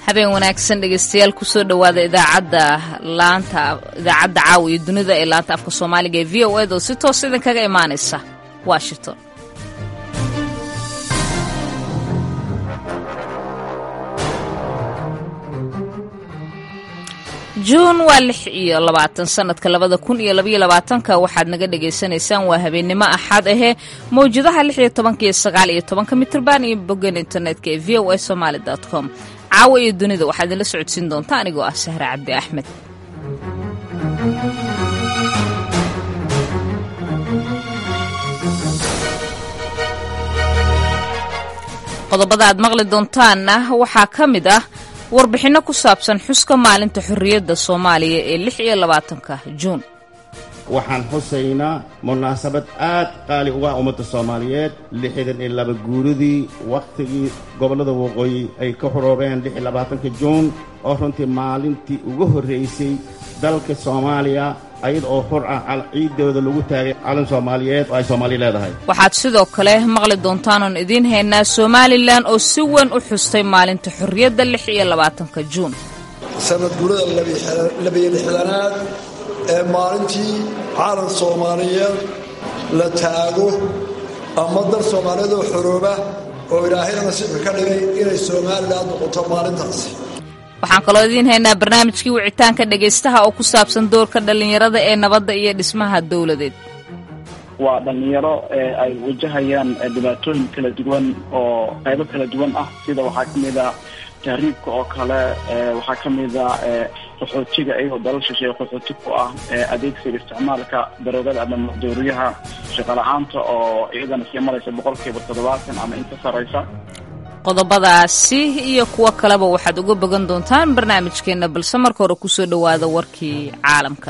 habeen wanaagsan dhegeystayaal kusoo dhowaada idaacadda laanta idaacadda caawa iyo dunida ee laanta afka soomaaliga ee v o ed oo si toos idinkaga imaanaysa washington juun waa lix iyo labaatan sanadka labada kun iyo labaiyo labaatanka waxaad naga dhagaysanaysaan waa habeennimo axad ahee mawjadaha lix iyo tobanka iyo sagaal iyo tobanka mitrban iyo boggan internetka ee v o a somaali com caawa iyo dunida waxaa idinla socodsiin doonta anigoo ah sahre cabdi axmed qodobada aad maqli doontaanna waxaa ka mid ah warbixinno ku saabsan xuska maalinta xorriyadda soomaaliya ee lix iyo labaatanka juun waxaan xusaynaa munaasabad aad qaali uga ummadda soomaaliyeed lixdan iyo laba guuridii wakhtigii gobollada waqooyi ay ka xoroobeen lix iyo labaatanka juun oo runtii maalintii ugu horraysay dalka soomaaliya ayada oo xur ah ciiddooda lagu taagay calan soomaaliyeed oo ay soomaaliya leedahay waxaad sidoo kale maqli doontaan oon idiin haynaa somalilan oo si weyn u xustay maalinta xorriyadda lix iyo labaatanka juun sanad gurada labiyo lixdanaad ee maalintii caalan soomaaliyeed la taago ama dal soomaaliyeed oo xorooba oo ilaahayna nasiibka ka dhigay inay somalilan noqoto maalintaasi waxaan kaloo idiin haynaa barnaamijkii wicitaanka dhegaystaha oo ku saabsan doorka dhallinyarada ee nabadda iyo dhismaha dowladeed waa dhallinyaro ay wajahayaan dhibaatooyin kala duwan oo qaybo kala duwan ah sida waxaa ka mid a tahriibka oo kale waxaa ka mid a qaxootiga iyagoo dalal shisheeye qaxooti ku ah adeegsiga isticmaalka daroogada ama maqdooriyaha shaqala-aanta oo iyadana sii maraysa boqolkiiba toddobaatan ama inka saraysa qodobadaasi iyo kuwo kaleba waxaad uga bogan doontaan barnaamijkeenna balse marka hore kusoo dhowaada warkii caalamka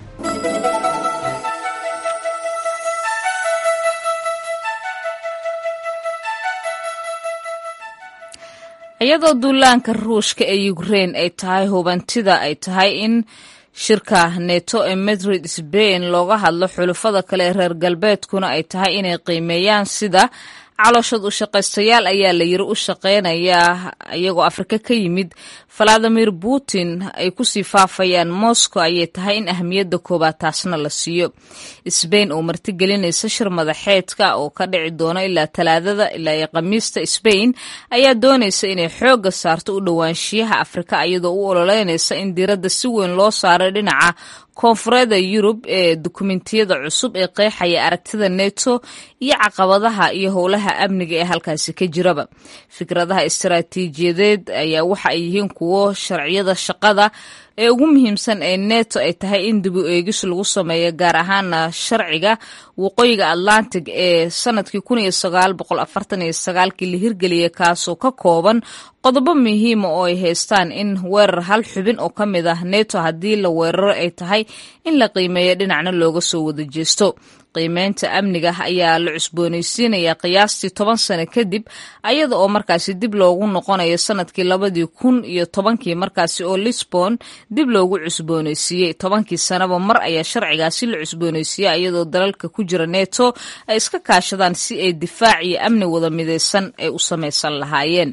iyadoo duulaanka ruushka ee ukrein ay tahay hubantida ay tahay in shirka neto ee madrid sbain looga hadlo xulufada kale ee reer galbeedkuna ay tahay inay qiimeeyaan sida calooshad u shaqaystayaal ayaa la yiri u shaqeynaya iyagoo afrika ka yimid valadimir putin ay kusii faafayaan moscow ayay tahay in ahmiyadda koobaad taasna la siiyo sbain oo martigelinaysa shir madaxeedka oo ka dhici doona ilaa talaadada ilaa iyo khamiista sbain ayaa doonaysa inay xoogga saarto u dhowaanshiyaha afrika iyadoo u ololeynaysa in diiradda si weyn loo saaray dhinaca koonfureeda yurub ee dukumentiyada cusub ee qeexaya aragtida neto iyo caqabadaha iyo howlaha amniga ee halkaasi ka jiraba fikradaha istaraatiijiyadeed ayaa waxa ay yihiin kuwo sharciyada shaqada ee ugu muhiimsan ee neto ay tahay in dib u eegis lagu sameeyo gaar ahaana sharciga waqooyiga atlantic ee sanadkii kun iyo sagaal boqol afartan iyo sagaalkii la hirgeliyay kaasoo ka kooban qodobo muhiima oo ay haystaan in weerar hal xubin oo ka mid ah neto haddii la weeraro ay tahay in la qiimeeyo dhinacna looga soo wada jeesto qiimeynta amniga ayaa la cusboonaysiinayaa qiyaastii toban sano kadib ayada oo markaasi dib loogu noqonayo sanadkii labadii kun iyo tobankii markaasi oo lisbon dib loogu cusboonaysiiyey tobankii sanaba mar ayaa sharcigaasi la cusboonaysiiyey iyadoo dalalka ku jira neto ay iska kaashadaan si ay difaac iyo amni wada midaysan ay u samaysan lahaayeen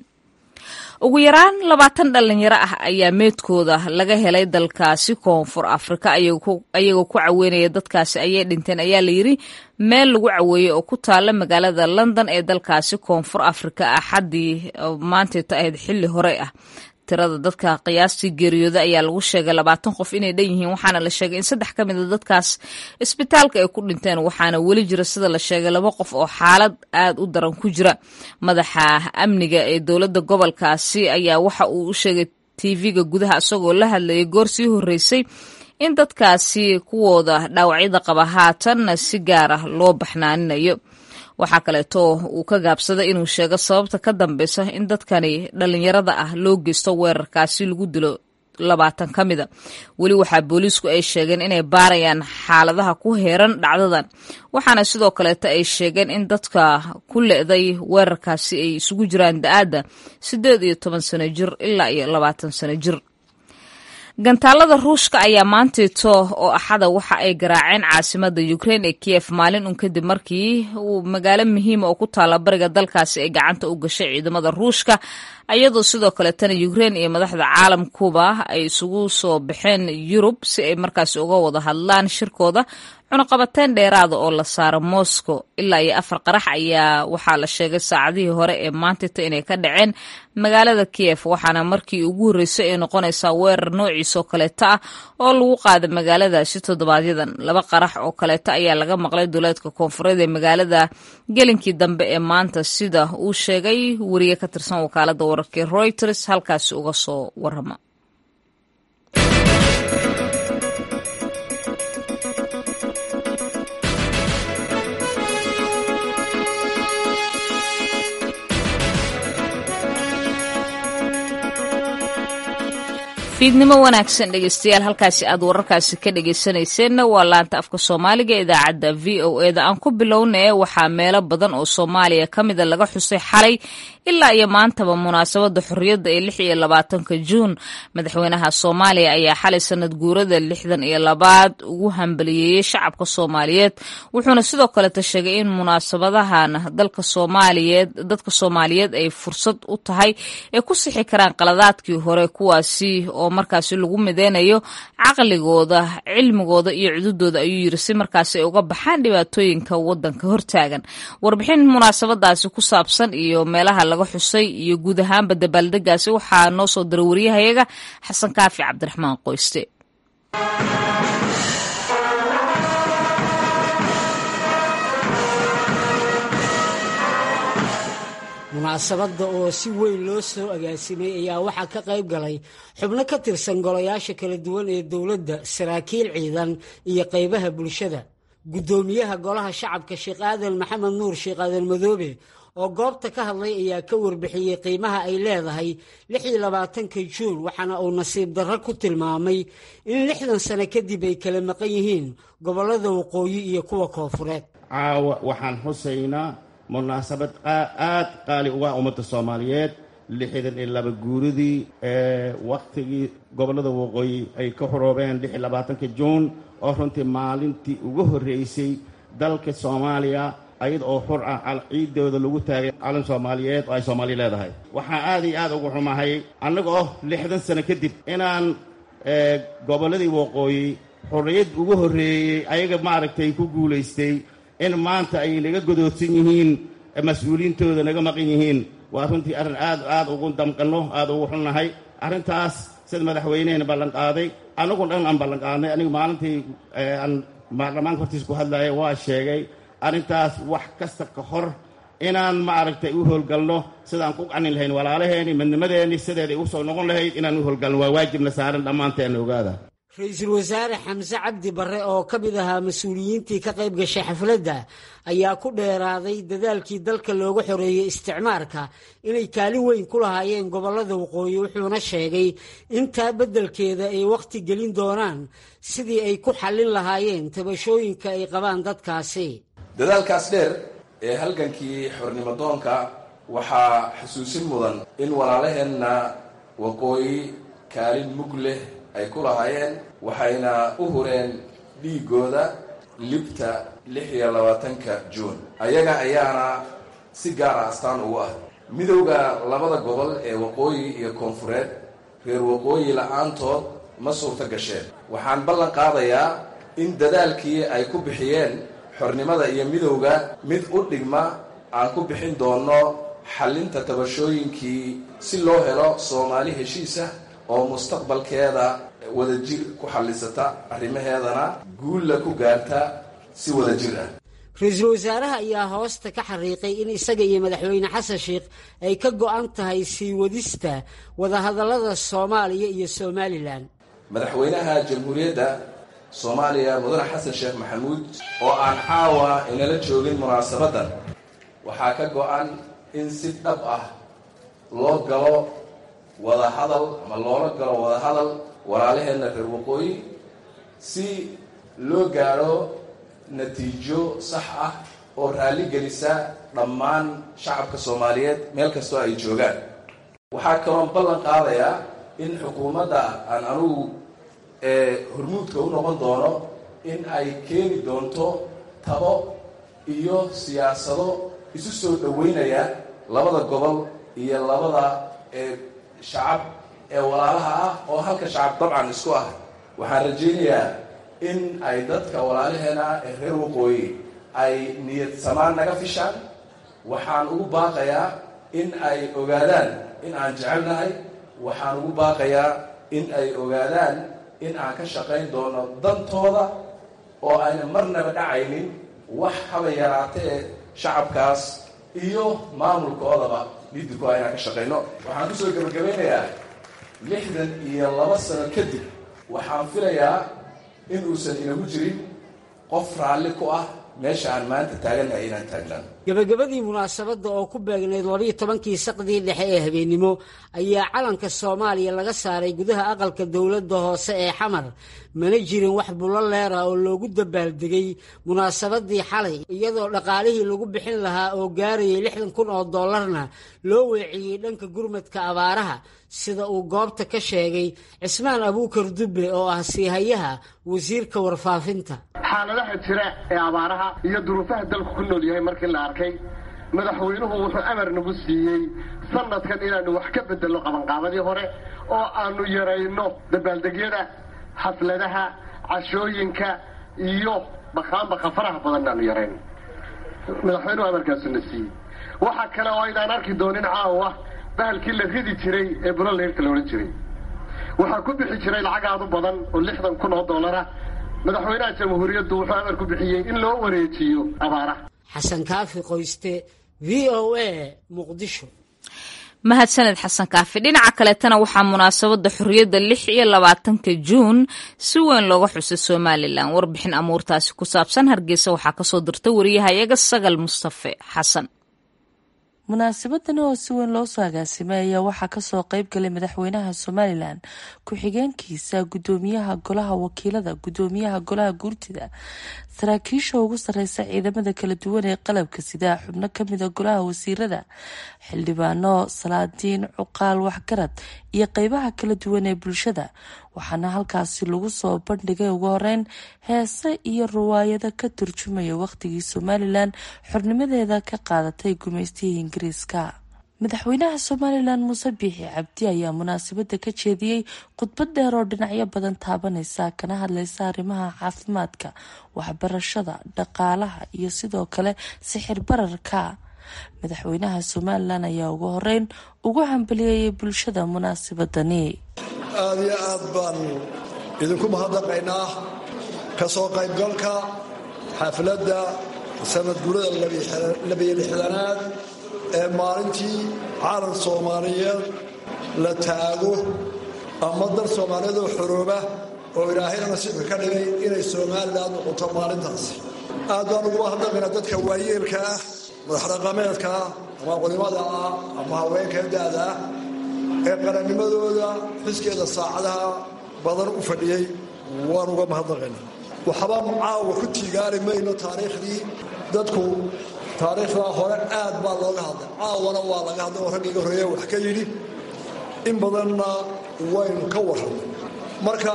ugu yaraan labaatan dhalinyaro ah ayaa meedkooda laga helay dalkaasi koonfur afrika ayagoo ku caweynaya dadkaasi ayay dhinteen ayaa layiri meel lagu caweeyey oo ku taala magaalada london ee dalkaasi koonfur afrika axaddii maanteeta ahayd xilli hore ah tirada dadka qiyaastii geeriyooda ayaa lagu sheegay labaatan qof inay dhan yihiin waxaana la sheegay in saddex ka mida dadkaas isbitaalka ay ku dhinteen waxaana weli jira sida la sheegay laba qof oo xaalad aad u daran ku jira madaxa amniga ee dowladda gobolkaasi ayaa waxa uu u sheegay tv-ga gudaha isagoo la hadlayay goor sii horreysay in dadkaasi kuwooda dhaawacyada qaba haatanna si gaar ah loo baxnaaninayo waxaa kaleeto uu ka gaabsaday inuu sheego sababta ka dambeysa in dadkani dhallinyarada ah loo geysto weerarkaasi lagu dilo labaatan ka mida weli waxaa booliisku ay sheegeen inay baarayaan xaaladaha ku heeran dhacdadan waxaana sidoo kaleeto ay sheegeen in dadka ku le-day weerarkaasi ay isugu jiraan da-aadda siddeed iyo toban sano jir ilaa iyo labaatan sano jir gantaalada ruushka ayaa maantiito oo axada waxa ay garaaceen caasimada ukrein ee kiyef maalin un kadib markii uu magaalo muhiima oo ku taala bariga dalkaasi ay gacanta u gashay ciidamada ruushka iyadoo sidoo kaletana ukrein iyo madaxda caalamkuba ay isugu soo baxeen yurub si ay markaasi uga wada hadlaan shirkooda cunaqabateyn dheeraada oo la saaro moscow ilaa iyo afar qarax ayaa waxaa la sheegay saacadihii hore ee maantita inay ka dhaceen magaalada kiyef waxaana markii ugu horreysay ay noqonaysaa weerar noociisoo kaleeto ah oo lagu qaada magaaladaasi toddobaadyadan laba qarax oo kaleeto ayaa laga maqlay duleedka koonfureed ee magaalada gelinkii dambe ee maanta sida uu sheegay wariye ka tirsan wakaalada wararkii reuters halkaasi uga soo warama fiidnimo wanaagsan dhegeystayaal halkaasi aad wararkaasi ka dhegeysanayseena waa laanta afka soomaaliga idaacadda v o e da aan ku bilownay waxaa meelo badan oo soomaaliya ka mida laga xusay xalay ilaa iyo maantaba munaasabada xorriyadda ee lix iyo labaatanka juun madaxweynaha soomaaliya ayaa xalay sanad guurada lixdan iyo labaad ugu hambaliyeeyey shacabka soomaaliyeed wuxuuna sidoo kaleta sheegay in munaasabadahan dalka soomaaliyeed dadka soomaaliyeed ay fursad u tahay ay ku sixi karaan qaladaadkii hore kuwaasi oo markaasi lagu mideynayo caqligooda cilmigooda iyo cududooda ayuu yiri si markaasi ay uga baxaan dhibaatooyinka wadanka hortaagan warbixin munaasabadaasi ku saabsan iyo meelaha laga xusay iyo guud ahaanba dabaaldegaasi waxaa noo soo diray wariyahayaga xasan kaafi cabdiraxmaan qoyste munaasabadda oo si weyn loo soo agaasimay ayaa waxaa ka qayb galay xubno ka tirsan golayaasha kala duwan ee dowladda saraakiil ciidan iyo qaybaha bulshada guddoomiyaha golaha shacabka sheekh aadan maxamed nuur sheekh aadan madoobe oo goobta ka hadlay ayaa ka warbixiyey qiimaha ay leedahay lix iyo labaatanka juun waxaana uu nasiib darro ku tilmaamay in lixdan sano kadib ay kala maqan yihiin gobollada waqooyi iyo kuwa koofureed caawa waxaan xusaynaa munaasabad aad qaali uga ummadda soomaaliyeed lixdan iyo laba guuridii ee wakhtigii gobollada waqooyi ay ka xoroobeen lix iyo labaatanka juun oo runtii maalintii ugu horreysay dalka soomaaliya ayada oo xur ah ciidooda lagu taagay calan soomaaliyeed oo ay soomaaliya leedahay waxaa aad iyo aad ugu xumahay annaga oo lixdan sano kadib inaan gobolladii waqooyi xorriyad ugu horreeyey ayaga maaragtay ku guulaystay in maanta ay naga godoodsan yihiin mas-uuliyiintooda naga maqan yihiin waa runtii arrin aad aad ugu damqanno aad ugu xunnahay arrintaas sida madaxweynehena ballanqaaday annagu dhan aan ballanqaadnay aniga maalintii aan baarlamaanka hortiisa ku hadlaya waa sheegay arrintaas wax kasta ka hor inaan maaragtay u howlgalno sidaan ku qanin lahayn walaalaheenni midnimadeenni sideeday u soo noqon lahayd inaan u howlgalno waa waajibna saaran dhammaanteena ogaada ra-iisul wasaare xamse cabdi barre oo ka mid ahaa mas-uuliyiintii ka qayb gashay xafladda ayaa ku dheeraaday dadaalkii dalka looga xoreeyey isticmaarka inay kaalin weyn ku lahaayeen gobollada waqooyi wuxuuna sheegay intaa beddelkeeda ay wakhti gelin doonaan sidii ay ku xallin lahaayeen tabashooyinka ay qabaan dadkaasi dadaalkaas dheer ee halgankii xornimodoonka waxaa xusuusin mudan in walaalaheenna waqooyi kaalin mug leh ay ku lahaayeen waxayna u hureen dhiigooda libta lix iyo labaatanka juun ayaga ayaana si gaara astaan ugu ah midowda labada gobol ee waqooyi iyo koonfureed reer waqooyi la-aantood ma suurto gasheen waxaan ballan qaadayaa in dadaalkii ay ku bixiyeen xornimada iyo midowda mid u dhigma aan ku bixin doono xallinta tabashooyinkii si loo helo soomaali heshiisah oo mustaqbalkeeda wadajir ku xallisata arrimaheedana guulla ku gaarta si wadajir ah ra-iisul wasaaraha ayaa hoosta ka xariiqay in isaga iyo madaxweyne xasan sheikh ay ka go-an tahay sii wadista wadahadallada soomaaliya iyo somalilan madaxweynaha jamhuuriyadda soomaaliya mudane xasan sheekh maxamuud oo aan caawa inala joogin munaasabaddan waxaa ka go-an in si dhab ah loo galo wadahadal ama loola galo wadahadal walaalaheenna reer waqooyi si loo gaadho natiijo sax ah oo raalli gelisa dhammaan shacabka soomaaliyeed meel kastoo ay joogaan waxaa kaloon ballan qaadayaa in xukuumadda aan anugu ee hormuudka u noqon doono in ay keeni doonto tabo iyo siyaasado isu soo dhoweynaya labada gobol iyo labada ee shacab ee walaalaha ah oo halka shacab dabcan isku ah waxaan rajaynayaa in ay dadka walaalaheena ee reer waqooyi ay niyad samaan naga fishaan waxaan ugu baaqayaa in ay ogaadaan in aan jecelnahay waxaan ugu baaqayaa in ay ogaadaan in aan ka shaqayn doono dantooda oo ayna marnaba dhacaynin wax haba yaraatee shacabkaas iyo maamulkoodaba lidiko inaan ka shaqayno waxaan kusoo gebagabaynayaa lixdan iyo laba sano kadib waxaan filayaa in uusan inagu jirin qof raalli ku ah meesha aan maanta taagannahay inaan taagnaan gebagabadii munaasabadda oo ku beegnayd labiyo tobankii saqdii dhexe ee habeennimo ayaa calanka soomaaliya laga saaray gudaha aqalka dowladda hoose ee xamar mana jirin wax bulo leera oo loogu dabaaldegay munaasabadii xalay iyadoo dhaqaalihii lagu bixin lahaa oo gaarayay lixdan kun oo dollarna loo weeciyey dhanka gurmadka abaaraha sida uu goobta ka sheegay cismaan abuukar dubbe oo ah siihayaha wasiirka warfaafinta xaaladaha jira ee abaaraha iyo duruufaha dalku ku nool yahay markii la arkay madaxweynuhu wuxuu amar nagu siiyey sanadkan inaanu wax ka bedelno qabanqaabadii hore oo aanu yarayno dabaaldegyada xafladaha cashooyinka iyo baqaanbaqa faraha badan aanu yarayno madaxweynuhu amarkaasuna siiyey waxaa kale oo aynaan arki doonin caawa bahalkii la ridi jiray ee buloleyrka la odhan jiray waxaa ku bixi jiray lacag aad u badan oo lixdan kun oo dollara madaxweynaha jamhuuriyaddu wuxuu amar ku bixiyey in loo wareejiyo abaaraha xasan kaafi qoyste v o a muqdisho mahadsaned xasan kaafi dhinaca kaleetana waxaa munaasabadda xorriyadda lix iyo labaatanka juun si weyn looga xusay somalilan warbixin amuurtaasi ku saabsan hargeysa waxaa kasoo dirta wariyahayaga sagal mustafe xasan munaasabadan oo si weyn loo soo agaasimay ayaa waxaa kasoo qeyb galay madaxweynaha somalilan ku-xigeenkiisa gudoomiyaha golaha wakiilada gudoomiyaha golaha guurtida saraakiisha ugu sareysa ciidamada kala duwan ee qalabka sida xubno kamida golaha wasiirada xildhibaano salaadiin cuqaal waxgarad iyo qeybaha kala duwan ee bulshada waxaana halkaasi lagu soo bandhigay ugu horeyn heese iyo riwaayado ka turjumaya waqtigii somalilan xornimadeeda ka qaadatay gumeystihii ingiriiska madaxweynaha somalilan muuse biixi cabdi ayaa munaasabada ka jeediyey khudbad dheer oo dhinacyo badan taabaneysa kana hadleysa arrimaha caafimaadka waxbarashada dhaqaalaha iyo sidoo kale sixir bararka madaxweynaha somalilan ayaa ugu horeyn ugu hambaliyeeyay bulshada munaasabadani aada iyo aad baan idinku mahadnaqaynaa ka soo qaybgalka xafladda sanad gurada labiyo lixdanaad ee maalintii caalan soomaaliyeed la taago ama dal soomaaliyeed oo xorooba oo ilaahayna nasiibka ka dhigay inay somalilan noqoto maalintaasi aad baan ugu mahadnaqaynaa dadka waayeelka ah madaxdhaqameedka ah ama culimada ah ama haweenka da-da ah ee qarannimadooda xiskeeda saacadaha badan u fadhiyey waan uga mahadnaqaynaa waxba caawa ku tiigaari mayno taariikhdii dadku taariikhdaa hore aad baa looga hadlay caawana waa laga hadlay oo raggiiga horeeya wax ka yidhi in badanna waynu ka warramay marka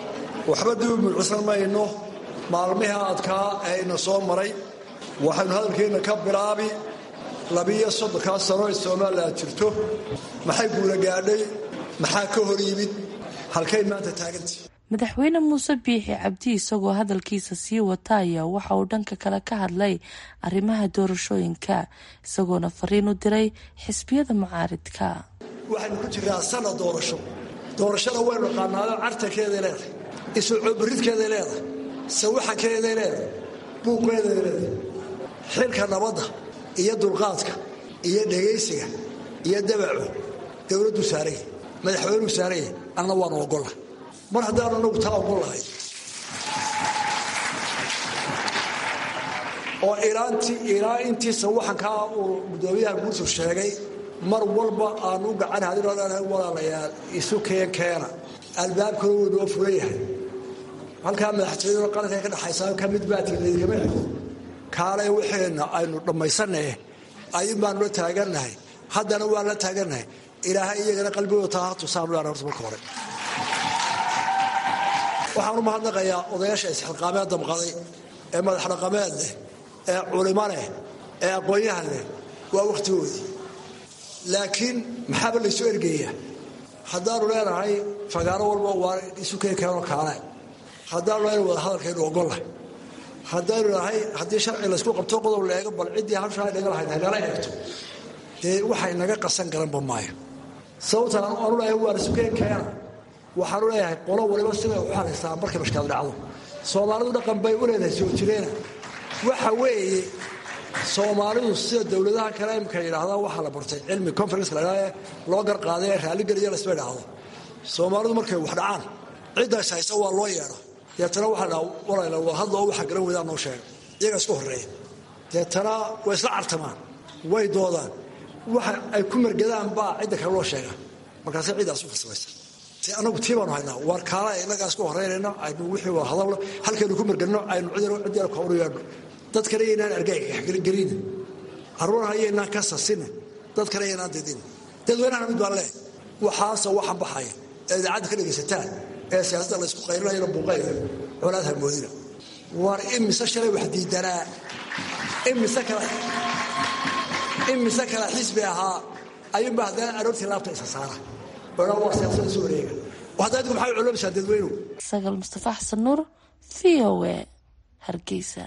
waxba dib u mulcisan mayno maalmihii adkaa ee ina soo maray waxaynu hadalkeenna ka bilaabi labiyo soddonkaa sano ee somalilan jirto maxay guula gaadhay maxaa ka hor yimid halkay maanta taagantii madaxweyne muuse biixi cabdi isagoo hadalkiisa sii wata ayaa waxa uu dhanka kale ka hadlay arrimaha doorashooyinka isagoona fariin u diray xisbiyada mucaaridka waxaynu ku jirnaa sana doorasho doorashada waynu naqaanaado cartankeeday leedahay isucoobaridkeeday leedahay sawaxankeeday leedahay buuqeeday leedahay xilka nabadda iyo dulqaadka iyo dhegaysiga iyo dabacu dowladdu saaraya madaxweynuu saaraya anna waanu ogolla mar haddaanu nagu taa ogol lahay oo ilaa intii sawaxankaa uu gudoomiyaha guurtu sheegay mar walba aanu u gacan hadinoo leenahay walaalayaal isu keen keena albaabkuna wuu noo furan yahay halkaa madaxtooyada qaranka ka dhexaysaa ka mid baa tilaydkama xigo kaalay waxeenna aynu dhammaysannahe ayun baanu la taagannahay haddana waan la taagannahay ilaahay iyagana qalbigooda taa ha tusaanu leena horta marka hore waxaan u mahadnaqayaa odayaasha isxilqaamee damqaday ee madax dhaqameed leh ee culimo leh ee aqoon-yahan leh waa wakhtigoodii laakiin maxaaba laysu ergeeyaa haddaanu leenahay fagaaro walba waa isu keen keenoo kaale haddaanu leenahay wada hadalkaynu ogollahay haddaynu nahay haddii sharci laysku qabto qodob la eego bal ciddii habshaa naga lahayd haynala eegto dee waxay naga qasan garanba maayo sababtaan aanu leeyahay waa isu keen keena waxaanu leeyahay qolo waliba siday u xalaystaa markay mashkaad dhacdo soomaalidu dhaqan bay u leedahay soo jireena waxa weeye soomaalidu sida dowladaha kale imka yidhaahdaan waxaa la bartay cilmi conference la ydhahda loo garqaaday ee raalligeliya lasma idhaahdo soomaalidu markay wax dhacaan ciddaas haysa waa loo yeedha deetana waxaa dhaa walayla waa hadlo waxa garan weydaan noo sheega iyaga isku horreeya deetana way isla cartamaan way doodaan waxa ay ku mergadaan baa cidda kale loo sheega markaase ciddaas u farsamaysa te anagu tii baanu haynaa waar kaala innagaa isku horreynayno aynu wixii waa hadalno halkaynu ku mergadno aynu ciddina kooru yeedhno dad kale yaynaan argagaxgelin caruuraha yaynaan ka sasina dad kale yaynaan didin dadweynahana mid baan leh waxaase waxan baxaya ee idaacadda ka dhegaysataan ee siyaasadda laysku qaylinayana buuqaynayo colaad hamoodina waar imise shalay wax diidanaa imise kale imise kale xisbi ahaa ayuunba haddana aroortii laabta isa saara odhan waa siyaasada isu wareega hadda idinku maxay culamaysaa dadweynuhu sagal mustafa xasan nuur v o a hargeysa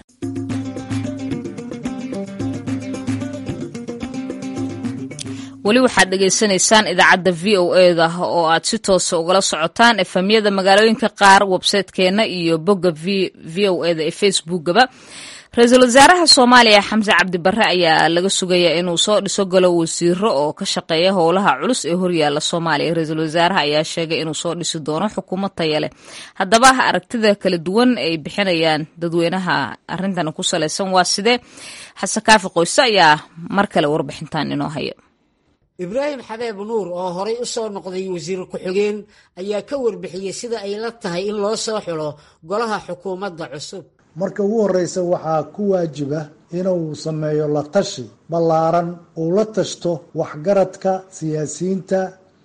weli waxaad dhegaysanaysaan idaacadda v o eda oo aad si toosa ugala socotaan efamyada magaalooyinka qaar websaytekeenna iyo bogga v o eda ee facebookaba ra-iisul wasaaraha soomaaliya xamse cabdi barre ayaa laga sugayaa inuu soo dhiso galo wasiiro oo ka shaqeeya howlaha culus ee horyaala soomaaliya ra-iisul wasaaraha ayaa sheegay inuu soo dhisi doono xukuumad taya leh haddaba aragtida kala duwan ay bixinayaan dadweynaha arrintan ku salaysan waa sidee xasan kaafi qoyse ayaa mar kale warbixintan inoo haya ibraahim xabeeb nuur oo horay u soo noqday wasiir ku-xigeen ayaa ka warbixiyey sida ay la tahay in loo soo xulo golaha xukuumadda cusub marka ugu horreysa waxaa ku waajiba inuu sameeyo la tashi ballaaran uu la tashto waxgaradka siyaasiyiinta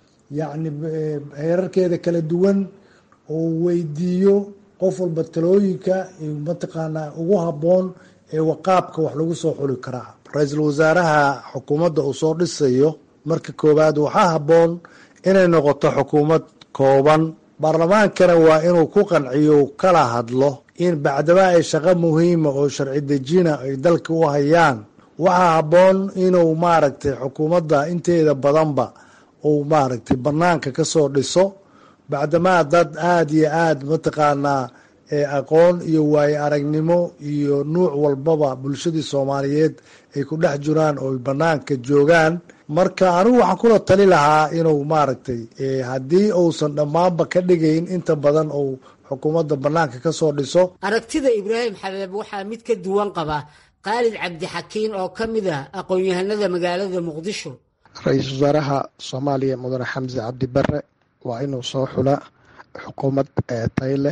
yacni heerarkeeda kala duwan uu weydiiyo qof walba talooyinka mataqaanaa ugu habboon ee waqaabka wax lagu soo xuli karaa ra-iisul wasaaraha xukuumadda uu soo dhisayo marka koowaad waxaa habboon inay noqoto xukuumad kooban baarlamaankana waa inuu ku qanciyo kala hadlo in bacdaba ay shaqo muhiima oo sharci dejina ay dalka u hayaan waxaa habboon inuu maaragtay xukuumadda inteeda badanba uu maaragtay banaanka kasoo dhiso bacdamaa dad aada iyo aada mataqaanaa aqoon iyo waayo aragnimo iyo nuuc walbaba bulshadii soomaaliyeed ay ku dhex jiraan oo banaanka joogaan marka anigu waxaan kula tali lahaa inuu maaragtay haddii uusan dhammaanba ka dhigayn inta badan uu xukuumadda banaanka kasoo dhiso aragtida ibraahim xabeeb waxaa mid ka duwan qaba khaalid cabdixakiin oo ka mid ah aqoon-yahanada magaalada muqdisho ra-iisul wasaaraha soomaaliya mudane xamse cabdi bare waa inuu soo xula xukuumad tayo leh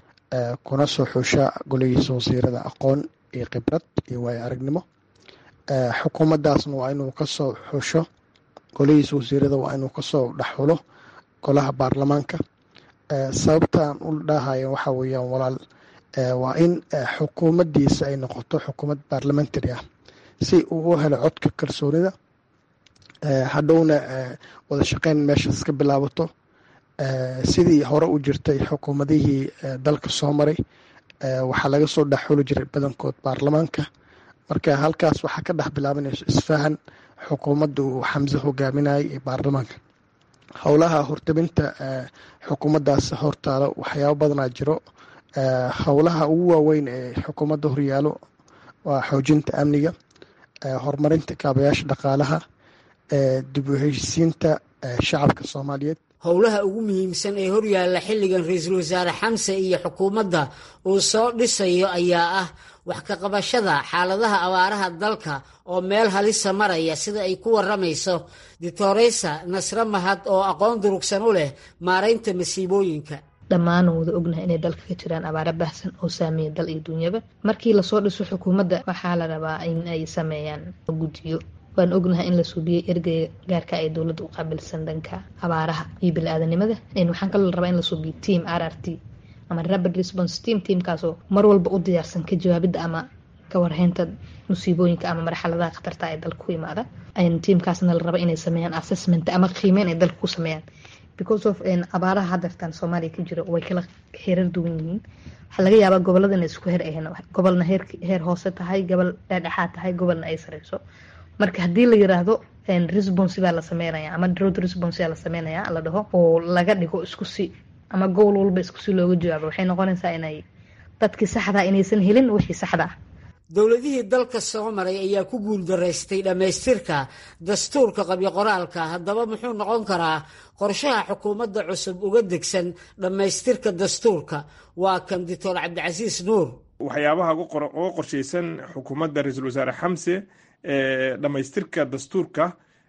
kuna soo xusha goligiisa wasiirada aqoon iyo khibrad iyo waayo aragnimo xukuumaddaasna waa inuu kasoo xusho golihiisa wasiirada waa inuu kasoo dhexxulo golaha baarlamaanka sababtaan u dhahayo waxa weeyaan walaal waa in xukuumaddiisa ay noqoto xukuumad baarlamentary ah si uu u helo codka kalsoonida hadhowna wada shaqeyn meeshaas ka bilaabato sidii hore u jirtay xukuumadihii dalka soo maray waxaa laga soo dhexxuli jiray badankood baarlamaanka marka halkaas waxaa ka dhex bilaabanayso isfahan xukuumadda uu xamse hogaaminayay ee baarlamaanka howlaha hortabinta xukuumaddaas hortaalo waxyaabo badanaa jiro howlaha ugu waaweyn ee xukuumadda horyaalo waa xoojinta amniga horumarinta kaabayaasha dhaqaalaha dib u heshisiinta shacabka soomaaliyeed howlaha ugu muhiimsan ee horyaalla xilligan ra-iisul wasaare xamse iyo xukuumadda uu soo dhisayo ayaa ah wax ka qabashada xaaladaha abaaraha dalka oo meel halisa maraya sida ay ku waramayso ditoreysa nasre mahad oo aqoon durugsan u leh maaraynta masiibooyinka dhammaan wada ognahay inay dalka ka jiraan abaaro baahsan oo saameeya dal iyo dunyaba markii lasoo dhiso xukuumadda waxaa la rabaa in ay sameeyaan guddiyo waan ognahay in la suubiyey ergeyga gaarka ay dowladda u qaabilsan dhanka abaaraha iyo bili-aadanimada waxaan kaloo la rabaa in la suubiyo team r r t ama rapid response team teamkaasoo mar walba u diyaarsan ka jawaabidda ama ka warheynta musiibooyinka ama marxaladaha khatarta ee dalka ku imaada tiamkaasna la raba inay sameeyaan assessment ama qiimeyn ay dalka ku sameeyaan because of abaaraha hadeertan soomaaliya ka jiro way kala heerar duwan yihiin waxaa laga yaabaa gobolada inay isku her ahayn gobolna heer hoose tahay gobol dhexdhexaad tahay gobolna ay sareyso marka haddii la yiraahdo response baa la sameynaya ama drought response baa la sameynaya la dhaho oo laga dhigo isku si ama gobol walba isku si looga jawaabo waxay noqonaysaa inay dadkii saxda inaysan helin wixii saxda ah dowladihii dalka soo maray ayaa ku guuldaraystay dhammaystirka dastuurka qabyo qoraalka haddaba muxuu noqon karaa qorshaha xukuumadda cusub uga degsan dhammaystirka dastuurka waa kan doctor cabdicasiis nuur waxyaabaha uga qorshaysan xukuumadda ra-iisul wasaare xamse dhammaystirka dastuurka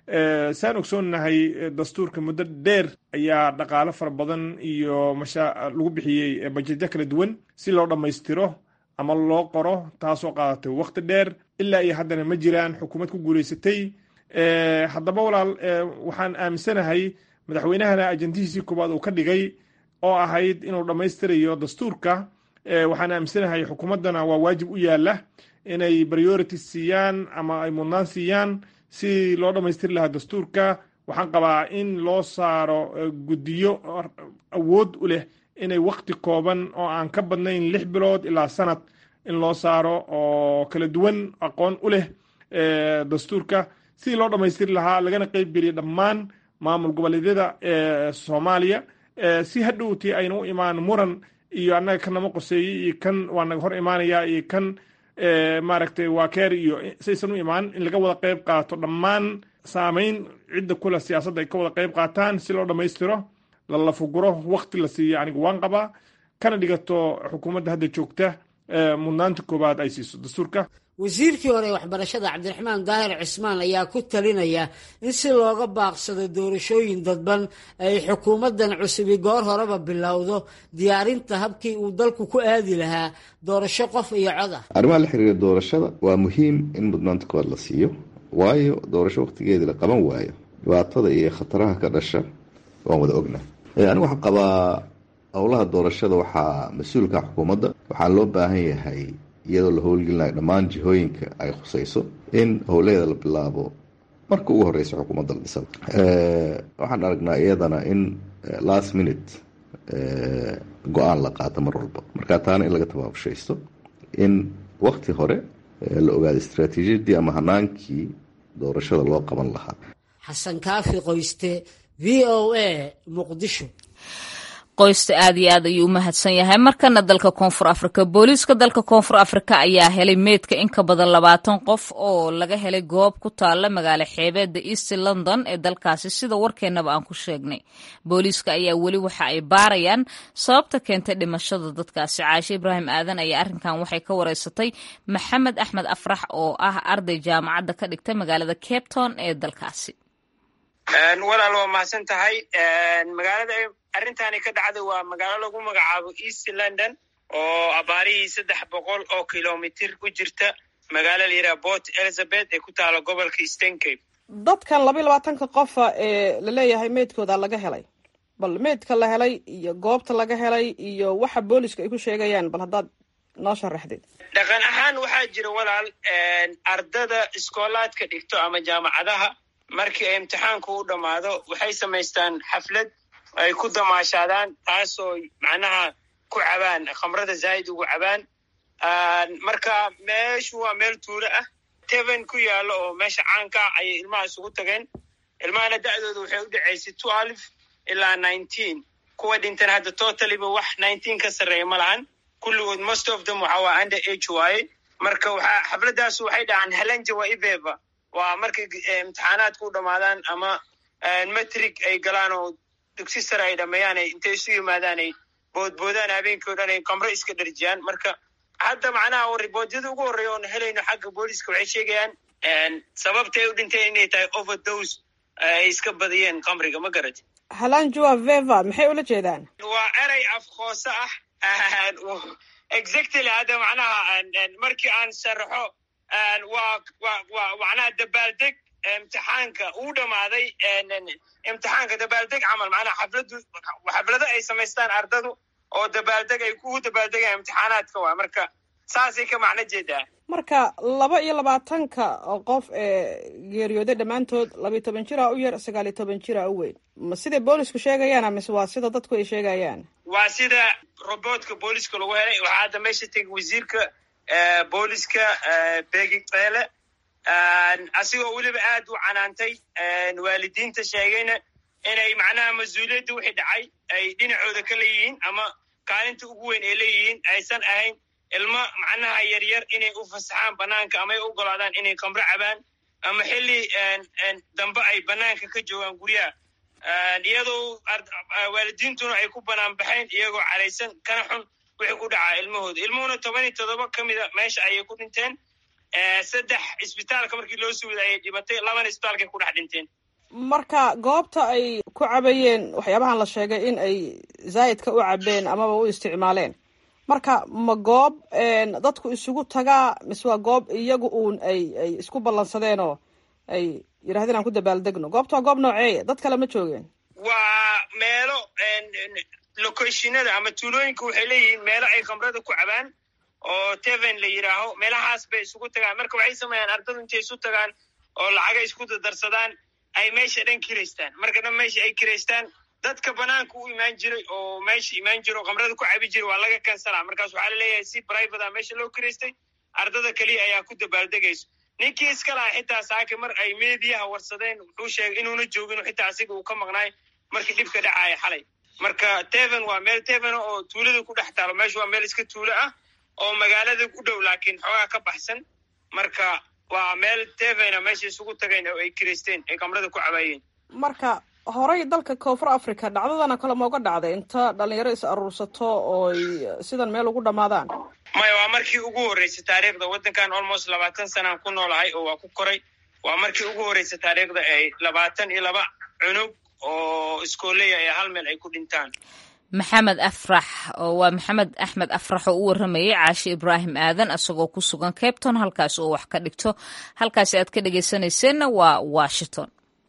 saan ogsoonnahay dastuurka muddo dheer ayaa dhaqaalo fara badan iyo masha lagu bixiyey bajetyo kala duwan si loo dhammaystiro ama loo qoro taasoo qaadatay waqti dheer ilaa iyo haddana ma jiraan xukuumad ku guulaysatay haddaba walaal waxaan aaminsanahay madaxweynahana ajandihiisii koowaad uu ka dhigay oo ahayd inuu dhammaystirayo dastuurka waxaan aaminsanahay xukuumaddana waa waajib u yaala inay priority siiyaan ama ay mudnaan siiyaan si loo dhammaystiri lahaa dastuurka waxaan qabaa in loo saaro guddiyo awood u leh inay wakti kooban oo aan ka badnayn lix bilood ilaa sanad in loo saaro oo kala duwan aqoon u leh dastuurka sidii loo dhammaystiri lahaa lagana qeyb geliya dhammaan maamul goboleedyada soomaaliya si hadhowtii ayna u imaan muran iyo annaga kan nama qoseeyey iyo kan waa naga hor imaanaya iyo kan maaragtay waa keer iyo saysan u imaan in laga wada qeyb qaato dhammaan saameyn cidda kule siyaasadda ay ka wada qeyb qaataan si loo dhammaystiro lalafuguro wakti la siiyo anigu waan qabaa kana dhigato xukuumadda hadda joogta mudnaanta koowaad ay siiso dastuurka wasiirkii hore ee waxbarashada cabdiraxmaan daahir cismaan ayaa ku talinaya in si looga baaqsado doorashooyin dadban ay xukuumaddan cusubi goor horeba bilowdo diyaarinta habkii uu dalku ku aadi lahaa doorasho qof iyo cod ah arrimaha la xiriira doorashada waa muhiim in mudnaanta koowaad la siiyo waayo doorasho wakhtigeedii la qaban waayo dhibaatada iyo khataraha ka dhasha waan wada ognahay anigu waxaan qabaa howlaha doorashada waxaa mas-uulka xukuumadda waxaa loo baahan yahay iyadoo la howlgelinayo dhammaan jihooyinka ay khusayso in howlaheeda la bilaabo marka ugu horeysa xukuumadda la dhisada waxaan aragnaa iyadana in last minute go-aan la qaato mar walba marka taana in laga tabaabushaysto in wakti hore la ogaado istraatiijiyadii ama hanaankii doorashada loo qaban lahaa xasan kaafi qoyste v o a muqdisho qoysta aad iyo aad ayuu u mahadsan yahay markana dalka koonfur afrika booliiska dalka koonfur afrika ayaa helay meydka in ka badan labaatan qof oo laga helay goob ku taalla magaalo xeebeedda east london ee dalkaasi sida warkeennaba aan ku sheegnay booliiska ayaa weli waxa ay baarayaan sababta keentay dhimashada dadkaasi caashe ibraahim aadan ayaa arrinkan waxay ka wareysatay maxamed axmed afrax oo ah arday jaamacadda ka dhigta magaalada cape town ee dalkaasi walaal waa mahadsan tahay magaalada arrintani ka dhacda waa magaalo lagu magacaabo east london oo abaarihii saddex boqol oo kilomitir u jirta magaalo la yidhaha port elizabeth ee ku taala gobolka stencape dadkan laba iyo labaatanka qofa ee laleeyahay meydkooda laga helay bal meydka la helay iyo goobta laga helay iyo waxa booliska ay ku sheegayaan bal haddaad noo sharaxdid dhaqan ahaan waxaa jira walaal ardada iskoolaadka dhigto ama jaamacadaha markii ay imtixaanku u dhammaado waxay samaystaan xaflad ay ku damaashaadaan taasoo macnaha ku cabaan khamrada zaa'id ugu cabaan marka meeshu waa meel tuulo ah teven ku yaalo oo meesha caanka ah ayay ilmaha isugu tageen ilmahana da'dooda waxay u dhacaysay twelve ilaa nineteen kuwa dhintan hadda totaliba wax nineteen ka sarreeya ma lahan kulligood most of them waxa waa under age waaye marka waxaa xafladaasu waxay dhahaan helanja waa iveva waa markay imtixaanaadku u dhammaadaan ama metrig ay galaan oo dugsi sare ay dhameeyaan ay intay isu yimaadaan ay boodboodaan habeenkii o dhan ay kamro iska dharjiyaan marka hadda macnaha riboodyada ugu horreeya oon helayno xagga booliska waxay sheegayaan sababtay u dhinteen inay tahay overdose ay iska badiyeen kamriga ma garati halanjua veva maxay ula jeedaan waa erey afkoose ah exactly hadda macnaha markii aan sharaxo waa wa wa macnaha dabaaldeg imtixaanka uu dhammaaday imtixaanka dabaaldeg camal macnaha xafladu xaflado ay samaystaan ardadu oo dabaaldeg ay kugu dabaaldegayaan imtixaanaadka waa marka saasay ka macno jeedaa marka laba iyo labaatanka qof ee geeriyooday dhammaantood labiyo toban jira u yar sagaal iyo toban jira u weyn ma siday boolisku sheegayaan mise waa sida dadku ay sheegayaan waa sida robotka booliska lagu helay waxaa hadda meesha tegay wasiirka booliska begi keele asigoo weliba aad u canaantay waalidiinta sheegayna inay macnaha mas-uuliyadda wixii dhacay ay dhinacooda ka leeyihiin ama kaalinta ugu weyn ay leeyihiin aysan ahayn ilmo macnaha yaryar inay u fasaxaan banaanka ama ay u ogolaadaan inay kamro cabaan ama xilli dambe ay banaanka ka joogaan guryaha iyadoo waalidiintuna ay ku banaan baxeen iyagoo caraysan kana xun wixii ku dhacaa ilmahooda ilmuhuna toban iyo toddoba ka mida meesha ayay ku dhinteen saddex isbitaalka markii loo suuday ayay dhibatay labana isbitaalkay ku dhex dhinteen marka goobta ay ku cabayeen waxyaabahan la sheegay in ay zaa'idka u cabeen amaba u isticmaaleen marka ma goob dadku isugu tagaa mise waa goob iyagu uun ay ay isku ballansadeenoo ay yidhahdeen aan ku dabaaldegno goobta waa goob nooceeya dad kale ma joogeen waa meelo locationada ama tuulooyinka waxay leeyihiin meelo ay khamrada ku cabaan oo teven la yidhaaho meelahaas bay isugu tagaan marka waxay sameeyaan ardadu intay isu tagaan oo lacagay isku dardarsadaan ay meesha dhan kiraystaan marka dhan meesha ay kiraystaan dadka banaanka u imaan jiray oo meesha imaan jira oo khamrada ku cabi jiray waa laga kansalaa markaas waxaa laleeyahay si private a meesha loo kiraystay ardada keliya ayaa ku dabaaldegayso ninkii iska laha xitaa saake mar ay meediyaha warsadeen wuxuu sheegay inuuna joogin xitaa asiga uu ka maqnaay markii dhibka dhacaaya xalay marka teven waa meel teven oo tuulada ku dhex taalo meesha waa meel iska tuulo ah oo magaalada u dhow laakiin xoogaa ka baxsan marka waa meel tevena meesha isugu tagayn oo ay kiraysteen ay kamrada ku cabaayeen marka horey dalka koonfur africa dhacdadana kale ma uga dhacday inta dhalinyaro is aruursato ooy sidan meel ugu dhammaadaan maya waa markii ugu horreysay taariikhda waddankan almost labaatan sanaan ku noolahay oo waa ku koray waa markii ugu horreysay taariikhda ay labaatan iyo laba cunug oo iskooleya ee hal meel ay ku dhintaan maxamed afrax oo waa maxamed axmed afrax oo u waramayay caashi ibraahim aadan isagoo ku sugan cabton halkaas oo wax ka dhigto halkaasi aad ka dhegeysanayseena waa washington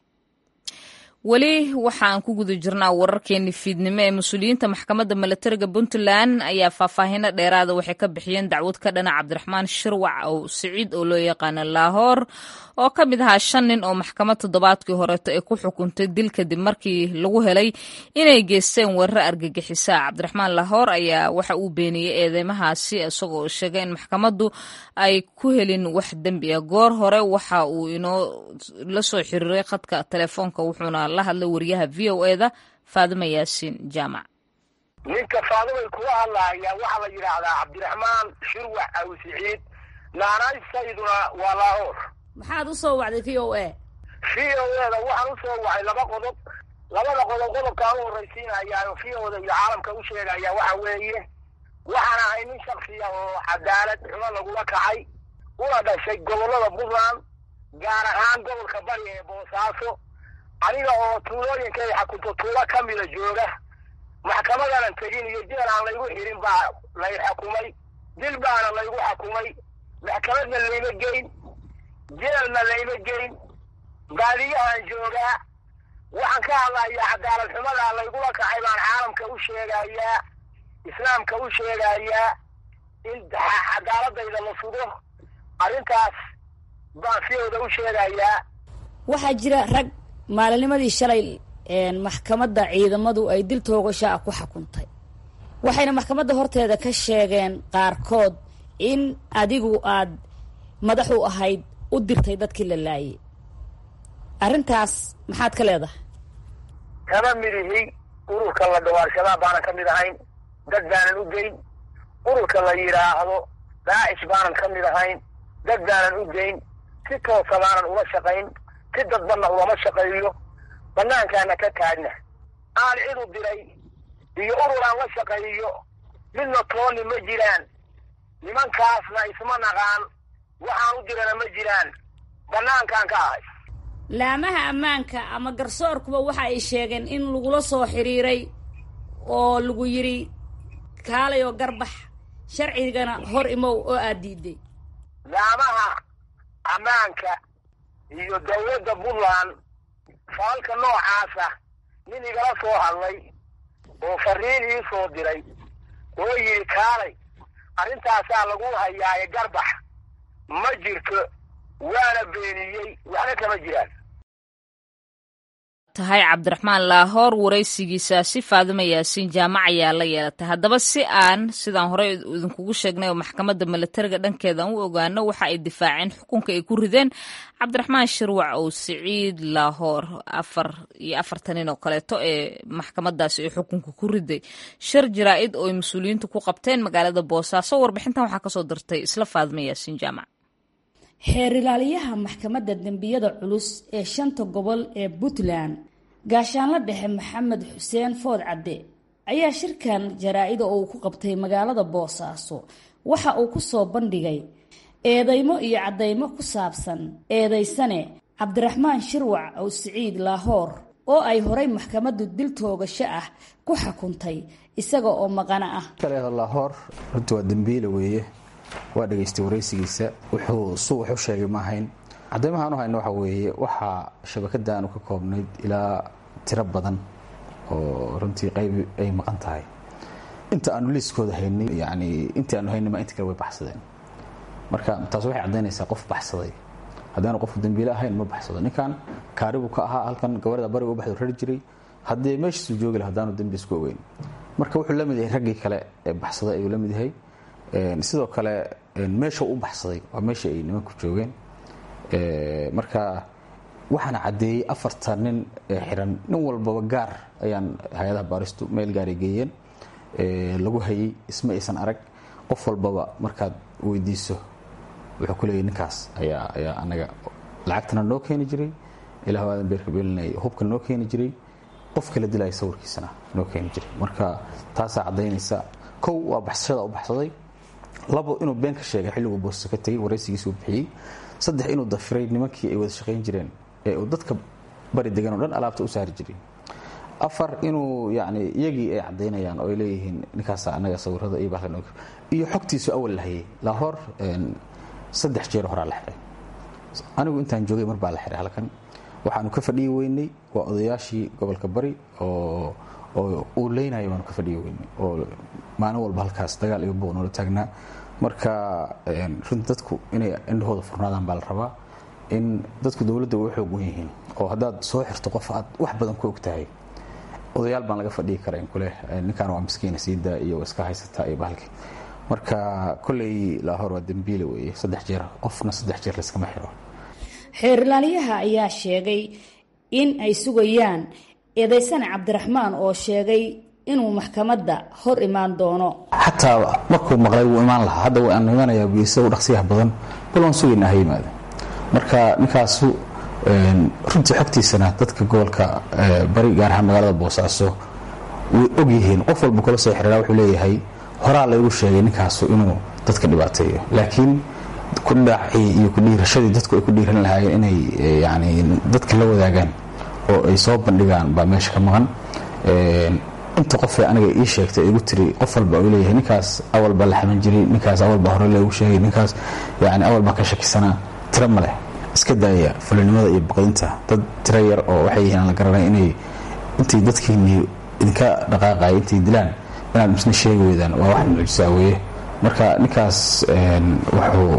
weli waxa aan ku guda jirnaa wararkeeni fiidnimo ee mas-uuliyiinta maxkamadda milatariga puntland ayaa faahfaahino dheeraada waxay ka bixiyeen dacwad ka dhana cabdiraxmaan shirwac oo siciid oo loo yaqaano laahoor oo ka mid ahaa shan nin oo maxkamad toddobaadkii horeeto ay ku xukuntay dil kadib markii lagu helay inay geysteen weerar argagixisa cabdiraxmaan laahoor ayaa waxa uu beeniyey eedeymahaasi isagoo sheegay in maxkamaddu ay ku helin wax dembi ah goor hore waxa uu inoo la soo xiriiray khadka telefoonka wuxuuna la hadlay wariyaha v o e da faadima yaasiin jaamac ninka faadimay kuga hadlaaya waxaa la yidhaahdaa cabdiraxmaan shirwax aw siciid naanaysayduna waa laahoor maxaad u soo wacday v o a v o eda waxaan u soo wacay laba qodob labada qodob qodobkaan u horraysiinayaa oo v oda iyo caalamka u sheegaya waxa weeye waxaan ahay nin shaksiya oo cadaalad xumo lagula kacay una dhashay gobollada puntland gaar ahaan gobolka bari ee boosaaso aniga oo tuulooyinka ay xakunto tuulo ka mida jooga maxkamadanan tegin iyo jeel aan laygu xirin baa lay xukumay dil baana laygu xukumay maxkamadna layma geyn jeelna layma geyn baadiyahan joogaa waxaan ka hadlayaa cadaalad xumadaa laygula kacay baan caalamka u sheegayaa islaamka u sheegayaa in cadaaladayda la sugo arrintaas baan fiyowda u sheegayaa waxaa jira rag maalinimadii shalay maxkamadda ciidamadu ay dil toogasho ah ku xukuntay waxayna maxkamadda horteeda ka sheegeen qaarkood in adigu aad madax u ahayd u dirtay dadkii la laayay arrintaas maxaad ka leedahay kama midihi ururka la dhawaarshadaa baanan ka mid ahayn dad baanan u geyn ururka la yidhaahdo daacish baanan ka mid ahayn dad baanan u geyn si toosa baanan ula shaqayn si dadbanna ulama shaqeeyo banaankaana ka taagna aan cid u diray iyo urur aan la shaqeeyo midna tooni ma jiraan nimankaasna isma naqaan waxaan u dirana ma jiraan banaankaan ka ahay laamaha ammaanka ama garsoorkuba waxa ay sheegeen in lagula soo xiriiray oo lagu yidhi kaalay oo garbax sharcigana hor imow oo aad diiday laamaha ammaanka iyo dawladda puntland faalka noocaasa nin igala soo hadlay oo fariin ii soo diray oo yidhi kaalay arrintaasaa lagu hayaaye garbax ma jirto waana beeniyey waxna kama jiraan tahay cabdiraxmaan laahoor waraysigiisaasi faadima yaasiin jaamac ayaa la yeelatay haddaba si aan sidaan horey idinkugu sheegnay oo maxkamadda milatariga dhankeeda aan u ogaano waxa ay difaaceen xukunka ay ku rideen cabdiraxmaan shirwac oo siciid laahoor afar iyo afartan nin oo kaleeto ee maxkamadaasi ay xukunka ku riday shir jaraa-id oo ay mas-uuliyiintu ku qabteen magaalada boosaaso warbixintan waxaa kasoo dirtay isla faadima yaasiin jaamac xeer ilaaliyaha maxkamadda dembiyada culus ee shanta gobol ee puntland gaashaanla dhexe maxamed xuseen food cadde ayaa shirkan jaraa-ida oo uu ku qabtay magaalada boosaaso waxa uu ku soo bandhigay eedeymo iyo caddaymo ku saabsan eedaysane cabdiraxmaan shirwac ow siciid laahoor oo ay horay maxkamaddu dil toogasho ah ku xukuntay isaga oo maqana ah laahoor runtii waa dembiile weeye waa dhegaystay waraysigiisa wuxuu su wuxu sheegay ma ahayn cadaymaha aanu hayno waxa weeye waxaa shabakada aanu ka koobnayd ilaa tiro badan oo runtii qayb ay maqan tahay inta aanu liiskooda haynay yani intii aanu haynay ma inta kale way baxsadeen marka taas waxay caddaynaysaa qof baxsaday haddaanu qofku dembiile ahayn ma baxsado ninkan kaaribuu ka ahaa halkan gabarda bariga u baxdo rari jiray haddee meeshiisuu joogi laha haddaanu dembi isku ogeyn marka wuxuu la mid yahay raggii kale ee baxsaday ayuu la mid yahay sidoo kale meesha u baxsaday waa meesha ay nimanku joogeen marka waxaana caddeeyey afartan nin ee xiran nin walbaba gaar ayaan hay-adaha baaristu meel gaaray geeyeen lagu hayey isma aysan arag qof walbaba markaad weydiiso wuxuu ku leeyay ninkaas ayaa ayaa anaga lacagtana noo keeni jiray ilah waadan beerka beelinay hubka noo keeni jiray qof kala dilaya sawirkiisana noo keeni jiray marka taasaa caddaynaysa kow waa baxsashada u baxsaday labo inuu been ka sheegay xilliguu boosta ka tegey waraysigiisa uu bixiyey saddex inuu dafiray nimankii ay wada shaqayn jireen ee uu dadka bari degan oo dhan alaabta u saari jiray afar inuu yani iyagii ay caddaynayaan oo ay leeyihiin ninkaasa annaga sawirada iyo bahlan iyo xogtiisu awal la hayay lahoor saddex jeer horaa la xiray anigu intaan joogay mar baa la xiray halkan waxaanu ka fadhiyi weynay waa odayaashii gobolka bari oo oo uu leynaya baanu ka fadhiyi weynay oo maalin walba halkaas dagaal iyo buuq noola taagnaa marka runti dadku inay indhahooda furnaadaan baa la rabaa in dadku dowladda way xoog wen yihiin oo haddaad soo xirto qof aad wax badan ku ogtahay odayaal baan laga fadhiyi kara in kuleh ninkaan waa miskiina siidaa iyo iska haysataa iyo bahalkii marka kolley laahor waa dembiile weeye saddex jeer qofna saddex jeer layskama xiro xeer ilaaliyaha ayaa sheegay in ay sugayaan eedaysane cabdiraxmaan oo sheegay inuu maxkamadda hor imaan doono xataa markuu maqlay wuu imaan lahaa hadda waan imanayaa biisa u dhaqsiyaha badan bal waan sugaynaa ha yimaada marka ninkaasu runtii xogtiisana dadka gobolka bari gaar ahaan magaalada boosaaso way og yihiin qof walba kula soo xiriira wuxuu leeyahay horaa laygu sheegay ninkaasu inuu dadka dhibaateeyo laakiin kudhaacii iyo kudhiirashadii dadku ay ku dhiiran lahaayeen inay yani dadka la wadaagaan oo ay soo bandhigaan baa meesha ka maqan inta qofee aniga ii sheegtay igu tiri qof walba u leeyahay ninkaas awal baa la xaman jiray ninkaas awal baa hore loogu sheegay ninkaas yani awal baa ka shakisanaa tiro ma leh iska daaya fulinimada iyo baqdinta dad tiro yar oo waxay yihiin aan la garanay inay intay dadkiinii idinka dhaqaaqaya intay dilaan inaad misna sheegi weydaan waa wax mucjisaa weeye marka ninkaas wuxuu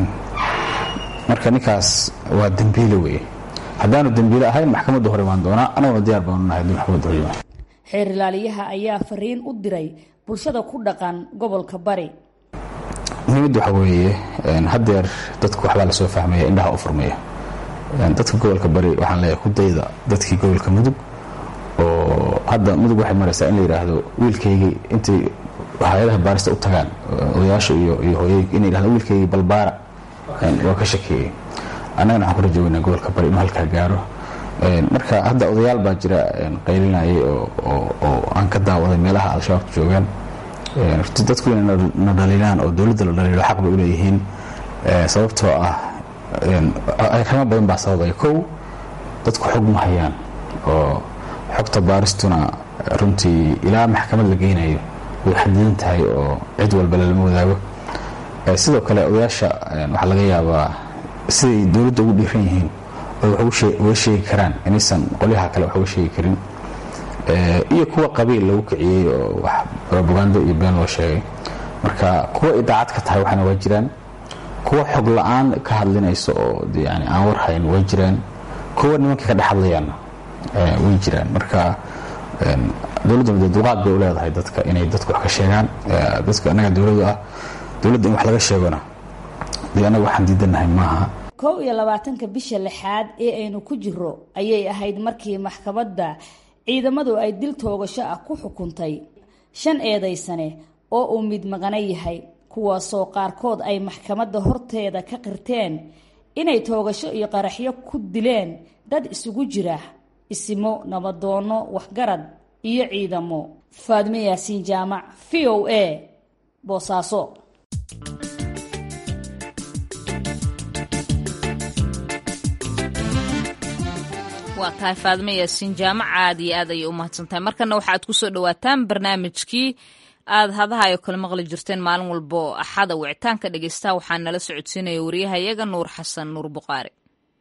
marka ninkaas waa dembiile weeye haddaanu dembiile ahayn maxkamadda hor imaan doonaa anaguna diyaar baanu nahay haddii maxkamadda hor imaan xeer ilaaliyaha ayaa fariin u diray bulshada ku dhaqan gobolka bari muhiimadda waxaa weeye haddeer dadku waxbaa lasoo fahmaya indhaha u furmaya dadka gobolka bari waxaan leeyahay ku dayda dadkii gobolka mudug oo hadda mudug waxay maraysaa in la yidhaahdo wiilkaygii intay hay-adaha baarista u tagaan odayaasha iyo iyo hooyooyinka inay yidhahdo wiilkaygii balbaara waa ka shakeeyey annagana waxaan ku rajaweynaa gobolka bari inuu halkaa gaaro marka hadda odayaal baa jira qaylinayay oo aan ka daawaday meelaha al-shabaabka joogaan runtii dadku inay na dhaliilaan oo dowladda la dhaliilo xaq bay u leeyihiin sababtoo ah arrimo badan baa sababaya kow dadku xog ma hayaan oo xogta baaristuna runtii ilaa maxkamad la geynayo way xadidan tahay oo cid walba lalama wadaago sidoo kale odayaasha waxaa laga yaabaa siday dowladda ugu dhiiran yihiin uga sheegi karaan inaysan qolyaha kale wax uga sheegi karin iyo kuwa qabiil lagu kiciyey oo robagando iyo been loo sheegay marka kuwa idaacad ka tahay waxaana waa jiraan kuwa xog la-aan ka hadlinaysa oo yani aan warhayn way jiraan kuwa nimanka ka dhex hadlayaanna way jiraan marka dowladda muddo dulqaad bay u leedahay dadka inay dadku wax ka sheegaan dadka annaga dowladu ah dowladda in wax laga sheegona dee annaga waxaan diidanahay maaha kow iyo labaatanka bisha lixaad ee aynu ku jiro ayay ahayd markii maxkamadda ciidamadu ay dil toogasho ah ku xukuntay shan eedaysane oo uu mid maqana yahay kuwaasoo qaarkood ay maxkamadda horteeda ka qirteen inay toogasho iyo qaraxyo ku dileen dad isugu jira isimo nabadoonno waxgarad iyo ciidamo faadme yaasiin jaamac v o a boosaaso waa tahay faadme yaasiin jaamac aad iyo aad ayay u mahadsantahay markana waxaad ku soo dhowaataan barnaamijkii aad hadaha ay kala maqli jirteen maalin walbo axada wicitaanka dhegeystaha waxaa nala socodsiinaya wariyahayaga nuur xasan nuur buqaari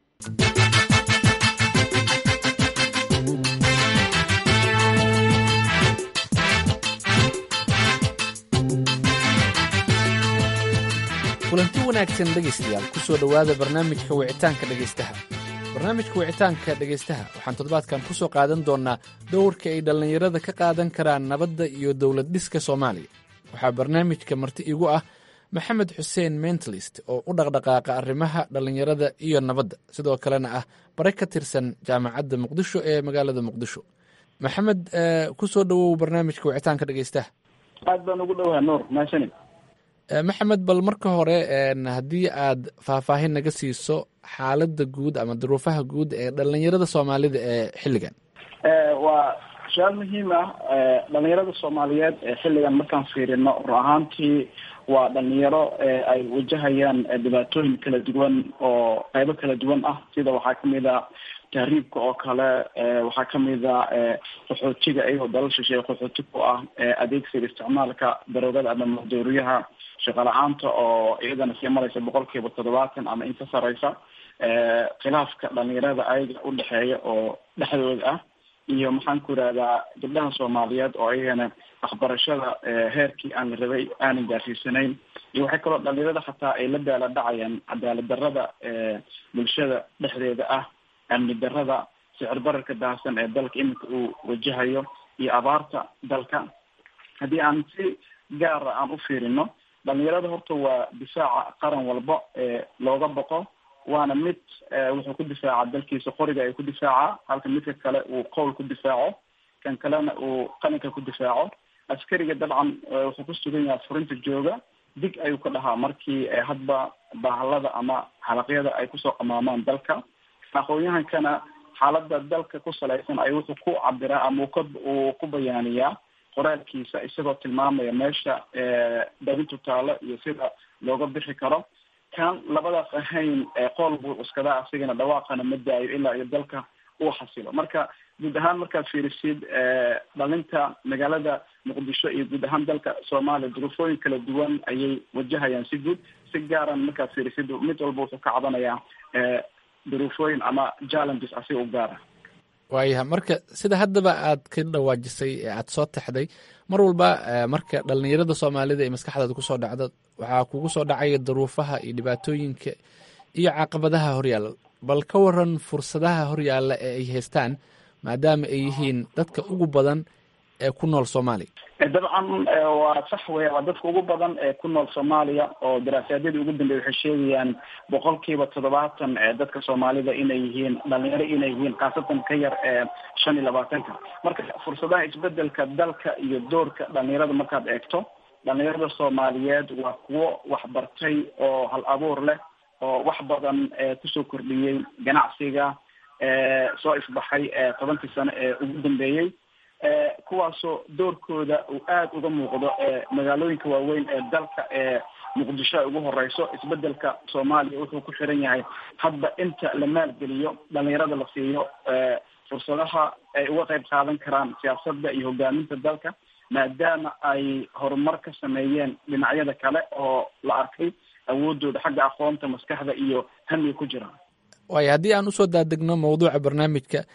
kulanti wanaagsan dhegaystayaal ku soo dhowaada barnaamijka wicitaanka dhegaystaha barnaamijka wicitaanka dhegaystaha waxaan toddobaadkan ku soo qaadan doonnaa dowrka ay dhallinyarada ka qaadan karaan nabadda iyo dowlad dhiska soomaaliya waxaa barnaamijka marti igu ah maxamed xuseen mentalist oo u dhaqdhaqaaqa arrimaha dhallinyarada iyo nabadda sidoo kalena ah bare ka tirsan jaamacadda muqdisho ee magaalada muqdisho maxamed ku soo dhowow barnaamijka wicitaanka dhegaystaha aad baan ugu dhowaha nuur maashanin maxamed bal marka hore haddii aad faahfaahin naga siiso xaaladda guud ama duruufaha guud ee dhallinyarada soomaalida ee xilligan waa su-aal muhiim ah dhalinyarada soomaaliyeed ee xilligan markaan fiirino run ahaantii waa dhalinyaro ay wajahayaan dhibaatooyin kala duwan oo qeybo kala duwan ah sida waxaa kamid a tahriibka oo kale waxaa kamid a qaxootiga iyagoo dalal shisheeye qaxooti ku ah adeegsiga isticmaalka daroogada ama madooriyaha shaqo la-aanta oo iyadana sii maraysa boqol kiiba toddobaatan ama in ka sareysa khilaafka dhalinyarada ayaga udhexeeya oo dhexdooda ah iyo maxaan ku irahdaa gabdhaha soomaaliyeed oo iyagana waxbarashada heerkii aan la rabay aanan gaarsiisanayn iyo waxay kaloo dhalinyarada xataa ay la daala dhacayaan cadaalad darada bulshada dhexdeeda ah amni darada sicir bararka daahsan ee dalka iminka uu wajahayo iyo abaarta dalka haddii aan si gaara aan u fiirino dhalinyarada horta waa difaaca qaran walba ee looga boqo waana mid wuxuu ku difaaca dalkiisa qoriga ay ku difaaca halka midka kale uu qowl ku difaaco kan kalena uu qalinka ku difaaco askariga dabcan wuxuu ku sugan yahay furinta jooga dig ayuu ka dhahaa markii hadba bahalada ama halaqyada ay kusoo qamaamaan dalka aqoon-yahankana xaalada dalka ku salaysan ay wuxuu ku cabiraa ama uu ka uu ku bayaaniyaa qoraalkiisa isagoo tilmaamaya meesha dabintu taalo iyo sida looga bixi karo kan labadaas ahayn qool buu cuskadaa asigana dhawaaqana ma daayo ilaa iyo dalka uu xasilo marka guud ahaan markaad fiirisid dhalinta magaalada muqdisho iyo guud ahaan dalka soomaaliya duruufooyin kala duwan ayay wajahayaan si guud si gaaran markaad fiirisid mid walba wuxuu ka cabanayaa duruufooyin ama challenges asiga u gaara waayaha marka sida haddaba aad ka dhawaajisay ee aad soo taxday mar walba marka dhallinyarada soomaalida ee maskaxdaada kusoo dhacda waxaa kugu soo dhacaya duruufaha iyo dhibaatooyinka iyo caqabadaha horyaalla bal ka waran fursadaha horyaalla ee ay haystaan maadaama ay yihiin dadka ugu badan ee ku nool soomaaliya dabcan waa sax weya waa dadka ugu badan ee ku nool soomaaliya oo daraasaadadii ugu dambeeyay waxay sheegayaan boqol kiiba toddobaatan ee dadka soomaalida inay yihiin dhalinyaro inay yihiin khaasatan ka yar ee shan iyo labaatanka marka fursadaha isbedelka dalka iyo doorka dhalinyarada markaad eegto dhalinyarada soomaaliyeed waa kuwo waxbartay oo hal abuur leh oo wax badan kusoo kordhiyey ganacsiga soo ifbaxay tobankii sano ee ugu dambeeyey kuwaasoo doorkooda uu aada uga muuqdo magaalooyinka waaweyn ee dalka ee muqdisho ay ugu horeyso isbedelka soomaaliya wuxuu ku xiran yahay hadba inta la maalgeliyo dhalinyarada la siiyo fursadaha ay uga qayb qaadan karaan siyaasadda iyo hogaaminta dalka maadaama ay horumar ka sameeyeen dhinacyada kale oo la arkay awoodooda xagga aqoonta maskaxda iyo hamiga ku jira waayo haddii aan usoo daadegno mawduuca barnaamijka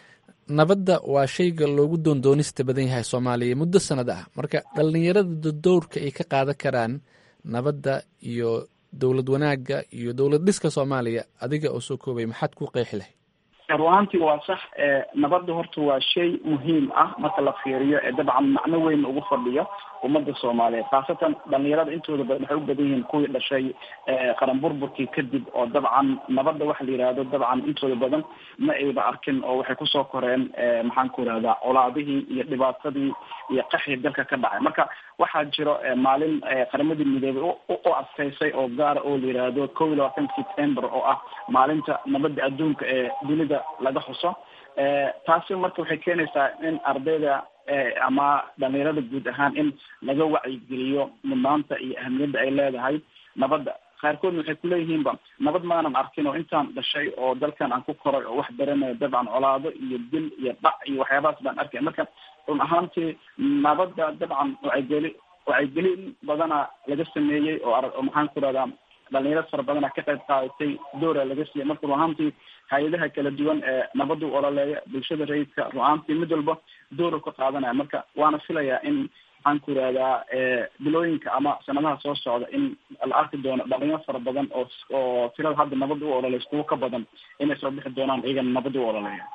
nabadda waa shayga loogu doondoonista badan yahay soomaaliya muddo sanad ah marka dhallinyarada dowrka ay ka qaadan karaan nabadda iyo dowlad wanaagga iyo dowlad dhiska soomaaliya adiga oo soo koobay maxaad ku qeexi lahay ruaantii waa sax nabadda horta waa shay muhiim ah marka la fiiriyo ee dabcan macno weyn ugu fadhiyo ummadda soomaaliyeed khaasatan dhalinyarada intooda badan waxay u badan yihiin kuwii dhashay qaran burburkii kadib oo dabcan nabadda waxa la yidhaahdo dabcan intooda badan ma ayba arkin oo waxay kusoo koreen maxaan ku irahdaa colaadihii iyo dhibaatadii iyo qaxii dalka ka dhacay marka waxaa jiro maalin qaramadii midoobay u adkaysay oo gaara oo la yidhaahdo kow iyo labaatanka september oo ah maalinta nabadda adduunka ee dunida laga xuso taasi marka waxay keenaysaa in ardayda ama dhalinyarada guud ahaan in laga wacyigeliyo mudnaanta iyo ahamiyadda ay leedahay nabadda qaarkoodna waxay kuleeyihiinba nabad maanan arkin oo intaan dhashay oo dalkan aan ku koray oo wax baranayo dabcan colaado iyo dil iyo dhac iyo waxyaabahaas baan arkay marka run ahaantii nabadda dabcan wacaygeli wacyigelin badana laga sameeyey oo ar maxaan ku rahdaa dhalinyaro fara badana ka qayb qaadatay doora laga siiyay marka ruahaantii hay-adaha kala duwan ee nabadda u ololeeya bulshada rayidka ruahaantii mid walba doora ka qaadanaya marka waana filayaa in maxaan ku irahdaa bilooyinka ama sanadaha soo socda in la arki doono dhalinyaro fara badan oo oo tirada hadda nabadda u ololeysa kuwo ka badan inay soo bixi doonaan iyagana nabadda u ololeeya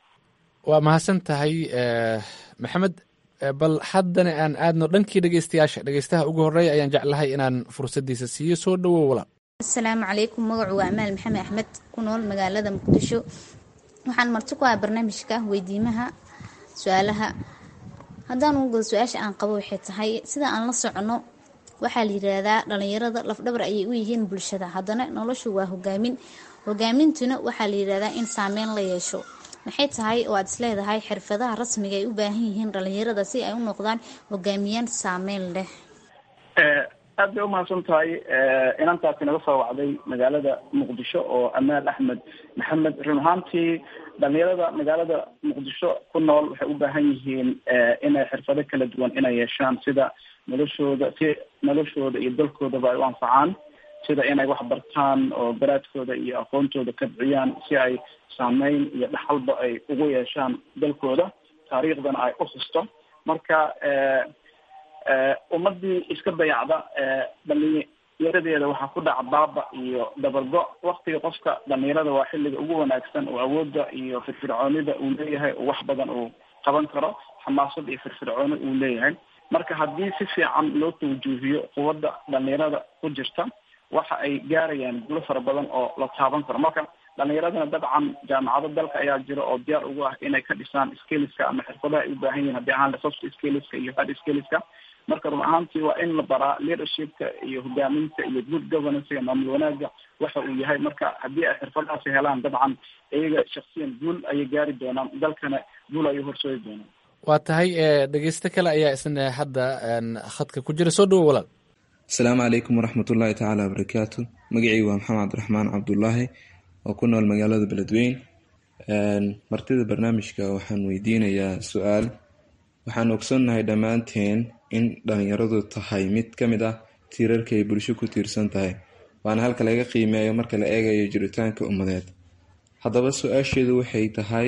waa mahadsan tahay maxamed bal haddana aan aadno dhankii dhegeystayaasha dhegeystaha ugu horeeya ayaan jeclahay inaan fursadiisa siiyo soo dhawow walaal asalaamu calaykum magacu waa amaal maxamed axmed ku nool magaalada muqdisho waxaan marti ku ah barnaamijka weydiimaha su-aalaha haddaan ugu gado su-aasha aan qabo waxay tahay sida aan la socono waxaa la yiraahdaa dhalinyarada lafdhabar ayay u yihiin bulshada haddana noloshu waa hogaamin hogaamintuna waxaa la yirahdaa in saameyn la yeesho maxay tahay oo aad isleedahay xirfadaha rasmiga ay u baahan yihiin dhalinyarada si ay u noqdaan hogaamiyaan saameyn leh aad bay umahadsan tahay inantaasi naga soo wacday magaalada muqdisho oo amaal axmed maxamed run ahaantii dhalinyarada magaalada muqdisho ku nool waxay u baahan yihiin inay xirfado kala duwan inay yeeshaan sida noloshooda si noloshooda iyo dalkoodaba ay u anfacaan sida inay wax bartaan oo garaadkooda iyo aqoontooda kabciyaan si ay saameyn iyo dhaxalba ay ugu yeeshaan dalkooda taariikhdana ay u xusto marka ummadii iska dayacda dhalinyaradeeda waxaa ku dhaca baaba iyo dabargo waktiga qofka dhalinyarada waa xilliga ugu wanaagsan oo awoodda iyo firfircoonida uu leeyahay oo wax badan uu qaban karo xamaasad iyo firfircooni uu leeyahay marka haddii si fiican loo tawjuuhiyo quwadda dhalinyarada ku jirta waxa ay gaarayaan gulo fara badan oo la taaban karo marka dhalinyaradana dabcan jaamacado dalka ayaa jira oo diyaar ugu ah inay ka dhisaan skiliska ama xirfadaha ay u baahan yihin haddii ahaan soft skiliska iyo hard skiliska marka run ahaantii waa in la baraa leadershipka iyo hogaaminta iyo good governancega maamul wanaaga waxa uu yahay marka haddii ay xirfadahaasi helaan dabcan iyaga shaksiyan guul ayay gaari doonaan dalkana guul ayay horsoodi doonaan waa tahay dhegeysto kale ayaa isna hadda khadka ku jira soo dhawo walaal asalaamu calaykum waraxmatullaahi tacaala wabarakaatu magacii waa maxamed cabdiraxmaan cabdulaahi oo ku nool magaalada beledweyn martida barnaamijka waxaan weydiinayaa su-aal waxaan ogsoonnahay dhammaanteen in dhalinyaradu tahay mid ka mid ah tiirarka ay bulsho ku tiirsan tahay waana halka laga qiimeeyo marka la eegayo jiritaanka ummadeed haddaba su-aasheedu waxay tahay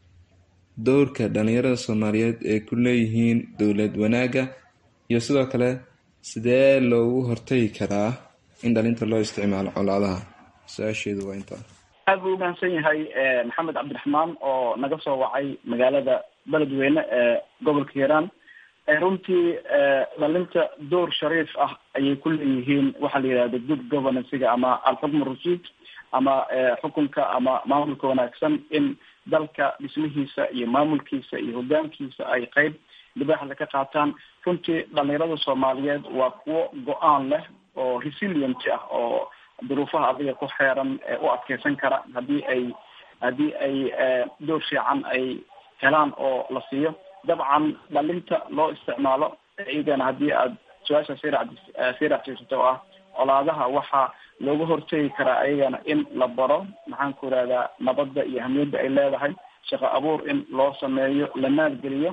dowrka dhalinyarada soomaaliyeed ee ku leeyihiin dowlad wanaagga iyo sidoo kale sidee loogu hortagi karaa in dhalinta loo isticmaalo colaadaha su-aasheedu waa intaa aad buu umahadsan yahay maxamed cabdiraxmaan oo naga soo wacay magaalada beledweyne ee gobolka hiiraan runtii dhalinta door shariif ah ayay ku leeyihiin waxaa la yidhahda good governancega ama alxukm rashid ama xukunka ama maamulka wanaagsan in dalka dhismihiisa iyo maamulkiisa iyo hogaankiisa ay qeyb libaaxda ka qaataan runtii dhalinyarada soomaaliyeed waa kuwo go-aan leh oo resilient ah oo duruufaha adiga ku xeeran u adkeysan kara haddii ay haddii ay door fiican ay helaan oo la siiyo dabcan dhalinta loo isticmaalo iyagana haddii aad su-aasha sii ra sii raacsiisato oo ah colaadaha waxaa looga hortegi karaa ayagana in la baro maxaan ku irahdaa nabadda iyo ahamiyadda ay leedahay shaqo abuur in loo sameeyo la maalgeliyo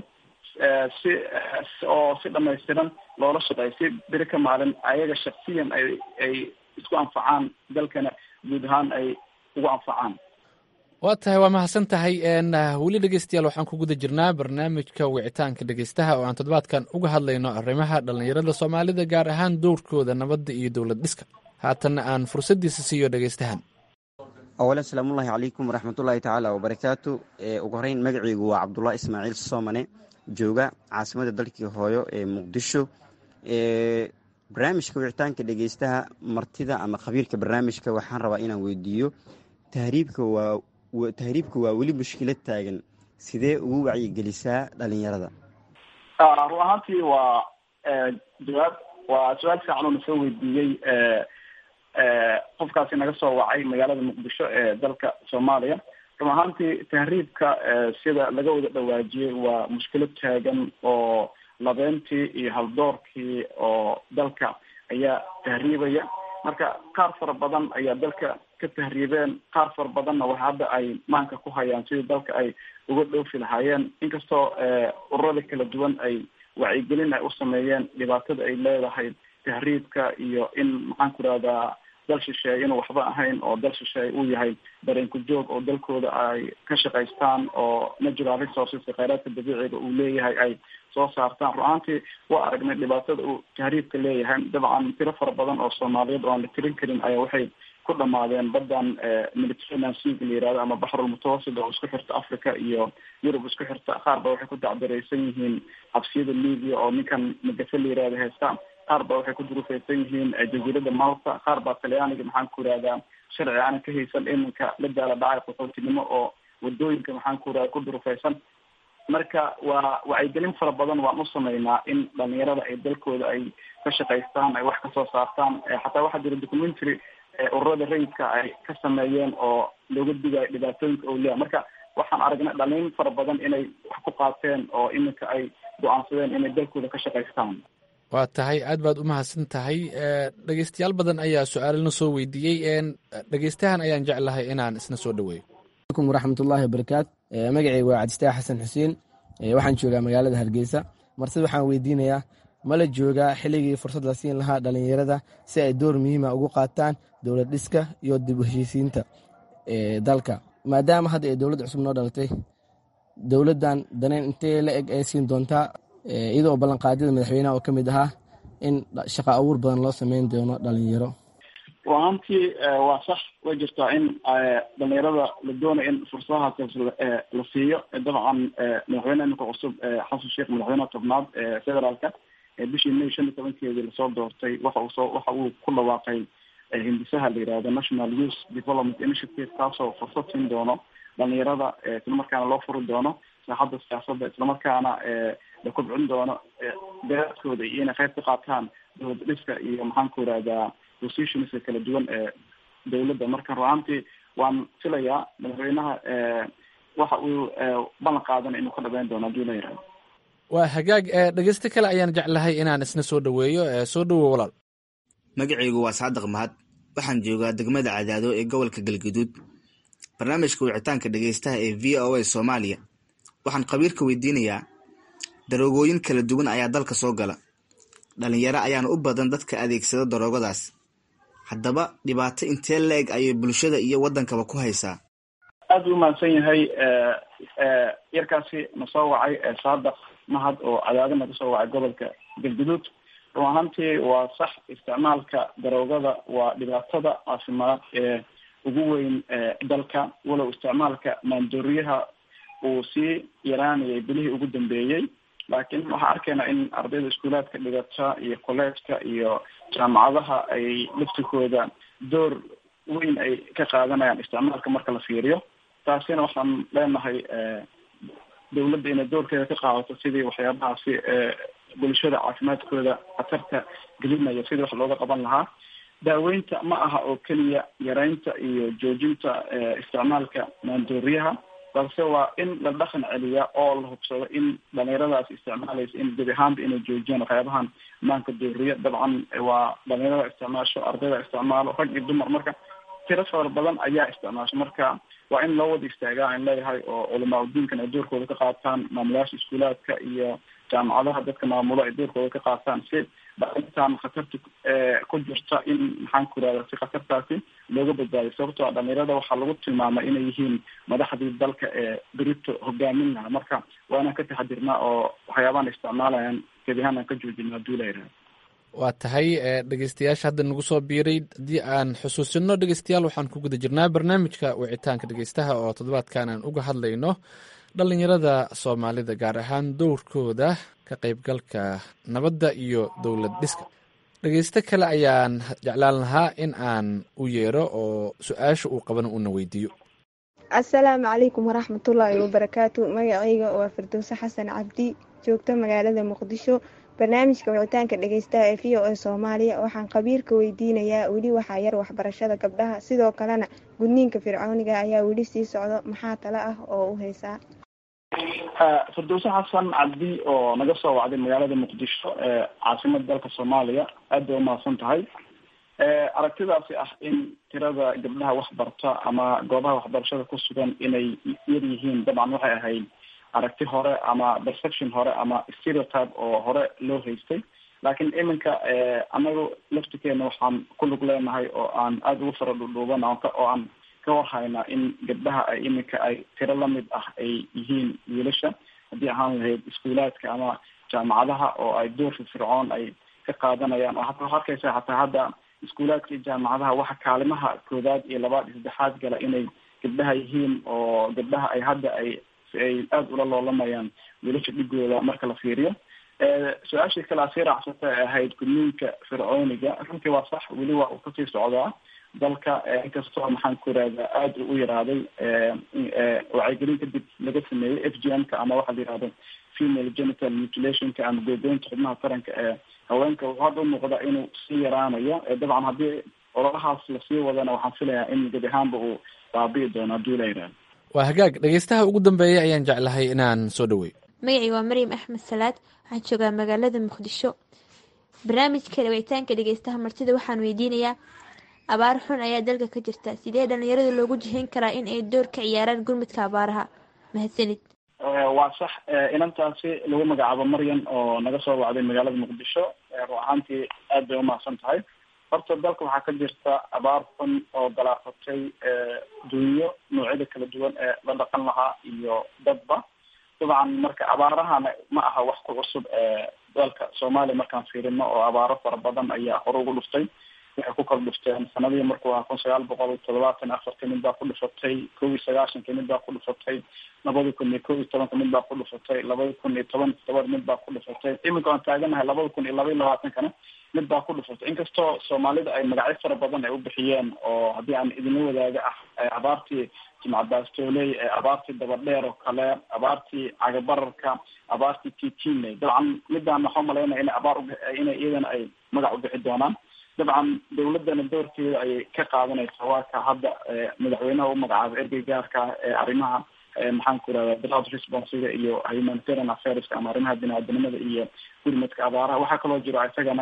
si oo si dhamaystiran loola shaqeeyo si beri ka maalin ayaga shaksiyan ay ay isku anfacaan dalkana guud ahaan ay ugu anfacaan waa tahay waa mahadsan tahay weli dhegeystayaal waxaan ku guda jirnaa barnaamijka wicitaanka dhegeystaha oo aan toddobaadkan uga hadlayno arrimaha dhallinyarada soomaalida gaar ahaan dowrkooda nabadda iyo dowlad dhiska haatanna aan fursaddiisa siiyo dhegeystahan awalan salaamullaahi calaykum waraxmatullaahi tacaala wabarakaatu ugu horeyn magaceygu waa cabdullah ismaaciil soomane jooga caasimada dalkii hooyo ee muqdisho barnaamijka wicitaanka dhegeystaha martida ama khabiirka barnaamijka waxaan rabaa inaan weydiiyo tahriibka waa tahriibka waa weli mushkilad taagan sidee ugu wacyigelisaa dhalinyarada run ahaantii waa jawaab waa su-aal fiican oo nasoo weydiiyey qofkaasi naga soo wacay magaalada muqdisho ee dalka soomaaliya run ahaantii tahriibka sida laga wada dhawaajiyey waa mushkilad taagan oo labeentii iyo haldoorkii oo dalka ayaa tahriibaya marka qaar fara badan ayaa dalka ka tahriibeen qaar fara badanna wax hadda ay maanka ku hayaan sidii dalka ay uga dhoofi lahaayeen inkastoo ururada kala duwan ay wacyigelin ay u sameeyeen dhibaatada ay leedahay tahriibka iyo in maxaan ku rahdaa dal shisheeye inuu waxba ahayn oo dal shisheeye uu yahay dareenku joog oo dalkooda ay ka shaqaystaan oo natural resources kheyraadka dabiiciga uu leeyahay ay soo saartaan run ahaantii waa aragnay dhibaatada uu tahriibka leeyahay dabcan tiro fara badan oo soomaaliyeed oo aan la tirin karin ayaa waxay ku dhamaadeen badan mediterranean seaga la yihahdo ama baxrul mutawasit oo isku xirta africa iyo yurub isku xirta qaar ba waxay ku dacdareysan yihiin xabsiyada libya oo ninkan magafe la yihahdo heesta qaar ba waxay ku durufeysan yihiin jaziirada malta qaar baa talyaaniga maxaan ku irahdaa sharci aanan ka haysan iminka la daala dhacay qaxootinimo oo wadooyinka maxaan ku irahda ku durufeysan marka waa wacyigelin fara badan waan u sameynaa in dhalinyarada ay dalkooda ay ka shaqaystaan ay wax kasoo saartaan xataa waxaa jira documentary ururada rayidka ay ka sameeyeen oo looga digayo dhibaatooyinka oo leeya marka waxaan aragnay dhalin fara badan inay wax ku qaateen oo iminka ay go-aansadeen inay dalkooda ka shaqaystaan waa tahay aad baad u mahadsan tahay dhegeystayaal badan ayaa su-aalana soo weydiiyey dhegeystahan ayaan jeclahay inaan isna soo dhaweeyo alaykum waraxmatullaahi wabarakaatu magaceyga waa cabdistaax xasan xuseen waxaan joogaa magaalada hargeysa martida waxaan weydiinayaa ma la joogaa xilligii fursad la siin lahaa dhalinyarada si ay door muhiima ugu qaataan dowlad dhiska iyo dib u heshiisiinta dalka maadaama hadda ay dowlad cusub noo dhalatay dowladdan daneyn intee la eg ay siin doontaa iyadoo ballanqaadyada madaxweynaha oo ka mid ahaa in shaqa abuur badan loo sameyn doono dhalinyaro ruahaantii waa sax way jirtaa in dhalinyarada la doonayo in fursadahaas la siiyo dabcan madaxweyneha iminka cusub xasan sheekh madaxweyneha tobnaad ee federaalka bishii may shan iyo tobankeedii lasoo doortay waxa uu soo waxa uu ku dhawaaqay hindisaha la yihahdo national youth development initiative kaasoo fursad siin doono dhalinyarada islamarkaana loo furi doono saaxadda siyaasadda islamarkaana la kobcin doono daraadkooda iyo inay qayb ka qaataan dowlad dhiska iyo maxaan ku irahdaa positionska kala duwan ee dowladda marka ruaantii waan filayaa madaxweynaha waxa uu ballan qaadan inuu ka dhabeyn doono hadii la yihahdo waa hagaag dhegeysto kale ayaan jeclahay inaan isna soo dhaweeyo soo dhawow walaal magacaygu waa saadiq mahad waxaan joogaa degmada cadaado ee gobolka galguduud barnaamijka wicitaanka dhegeystaha ee v o a soomaaliya waxaan khabiirka weydiinayaa daroogooyin kala duwan ayaa dalka soo gala dhalinyaro ayaana u badan dadka adeegsada daroogadaas haddaba dhibaato intee la-eg ayay bulshada iyo waddankaba ku haysaa aad u mahadsan yahay yarkaasi na soo wacay saadaq mahad oo cadaado naga soo wacay gobolka galguduud run ahaantii waa sax isticmaalka daroogada waa dhibaatada caafimaad ee ugu weyn dalka walow isticmaalka maandooriyaha uu sii yaraanayay bilihii ugu dambeeyey laakiin waxaan arkaynaa in ardayda iskuulaadka dhigata iyo collegeka iyo jaamacadaha ay laftikooda door weyn ay ka qaadanayaan isticmaalka marka la fiiriyo taasina waxaan leenahay dowladda inay doorkeeda ka qaadato sidii waxyaabahaasi bulshada caafimaadkooda khatarta gelinaya sidii wax looga qaban lahaa daaweynta ma aha oo keliya yareynta iyo joojinta isticmaalka maandooriyaha balse waa in la dhaqan celiya oo la hubsado in dhalinyaradaas isticmaalaysa in gebi ahaanba inay joojiyaan waxyaabahan maanka dooriya dabcan waa dhalinyarada isticmaasho ardayda isticmaalo rag iyo dumar marka tiro fara badan ayaa isticmaasho marka waa in loo wada istaagaa aan leeyahay oo culamaa udiinkan ay doorkooda ka qaataan maamulayaasha iskuulaadka iyo jaamacadaha dadka maamulo ay doorkooda ka qaataan si dhalintan khatarta ku jirta in maxaan ku irahda si khatartaasi looga badbaadiyo sababtoo a dhalinyarada waxaa lagu tilmaamay inay yihiin madaxdii dalka ee berito hogaamin laha marka waa inaan ka taxadirnaa oo waxyaabahan isticmaalayaan gebi ahaan aan ka joojina haduu la yidhaha waa tahay dhegeystayaasha hadda nagu soo biiray haddii aan xusuusino dhegeystayaal waxaan ku guda jirnaa barnaamijka wicitaanka dhegeystaha oo toddobaadkan aan uga hadlayno dhalinyarada soomaalida gaar ahaan dowrkooda ka qaybgalka nabadda iyo dowlad dhiska dhegeysto kale ayaan jeclaan lahaa in aan u yeero oo su-aasha uu qabana uuna weydiiyo asalaamu calaykum waraxmatullaahi wabarakaatu magacayga waa firdowse xasan cabdi joogto magaalada muqdisho barnaamijka wicitaanka dhegeystaha ee v o a soomaaliya waxaan khabiirka weydiinayaa weli waxaa yar waxbarashada gabdhaha sidoo kalena gudniinka fircooniga ayaa weli sii socdo maxaa tale ah oo u haysaa firdowse xasan cabdi oo naga soo wacday magaalada muqdisho ee caasimada dalka soomaaliya aad bay umahadsan tahay aragtidaasi ah in tirada gabdhaha waxbarta ama goobaha waxbarashada ku sugan inay yar yihiin dabcan waxay ahayd aragti hore ama perception hore ama stereotype oo hore loo haystay laakiin iminka anagu laftikeena waxaan ku lug leenahay oo aan aada ugu fara dhudhuuban oo aan ka warhaynaa in gabdhaha ay iminka ay tiro lamid ah ay yihiin wiilasha haddii ahaan lahayd iskuulaadka ama jaamacadaha oo ay door firfircoon ay ka qaadanayaan oo hata waxaa arkaysa hataa hadda iskuulaadka iyo jaamacadaha waxa kaalimaha koodaad iyo labaad iyo saddexaad gala inay gabdhaha yihiin oo gabdhaha ay hadda ay ay aada ula loolamayaan wiilasha dhigooda marka la fiiriyo su-aashii kale a sii raacsata ee ahayd gudniinka fircooniga runtii waa sax weli waa uu kasii socdaa dalka inkastoo maxaan ku irahdaa aada u yaraaday wacyigelin kadib laga sameeyey f g m ka ama waxaa la yihahdo female genital mutilationka ama googoynta xubnaha taranka ee haweenka wuxuu hadda umuuqda inuu sii yaraanayo dabcan haddii ololahaas lasii wadana waxaan filayaa in gebi ahaanba uu baabi'i doono haddii la yidhahdo waa hagaag dhegeystaha ugu dambeeya ayaan jeclahay inaan soo dhaweey magacii waa maryam axmed salaad waxaan joogaa magaalada muqdisho barnaamijka wicitaanka dhegeystaha martida waxaan weydiinayaa abaar xun ayaa dalka ka jirta sidee dhalinyarada loogu jihayn karaa in ay door ka ciyaaraan gurmudka abaaraha mahadsanid waa sax inantaasi lagu magacaabo maryan oo naga soo wacday magaalada muqdisho run ahaantii aad bay umahadsan tahay horta dalka waxaa ka jirta abaar xun oo galaafatay dunyo noocyada kala duwan ee la dhaqan lahaa iyo dadba dabcan marka abaarahana ma aha wax ku cusub ee dalka soomaaliya markaan fiirino oo abaaro fara badan ayaa hore ugu dhuftay waxay ku kala dhufteen sanadihii markuu ahaa kun sagaal boqol todobaatan afarta mid baa ku dhufatay kow iyo sagaashanka mid baa ku dhufatay labada kun iyo kow iyo tobanka mid baa ku dhufatay labada kun iyo toban toban mid baa ku dhufatay iminka aan taaganahay labada kun iyo laba iyo labaatankana mid baa ku dhufatay inkastoo soomaalida ay magacyo fara badan ay u bixiyeen oo haddii aan idinla wadaaga ah abaartii jimcabaastooley abaartii dabadheer oo kale abaartii cagabararka abaartii titiney dabcan midaan waxaa umalaynaya ina abaar inay iyadana ay magac u bixi doonaan dabcan dawladana doorkeeda ayay ka qaadanaysaa waa ka hadda madaxweynaha u magacaabay ergey gaarka ee arrimaha maxaan ku irahda drought responsiga iyo humanitarian affairska ama arrimaha bini-aadanimada iyo gurmadka abaaraha waxaa kaloo jiro isagana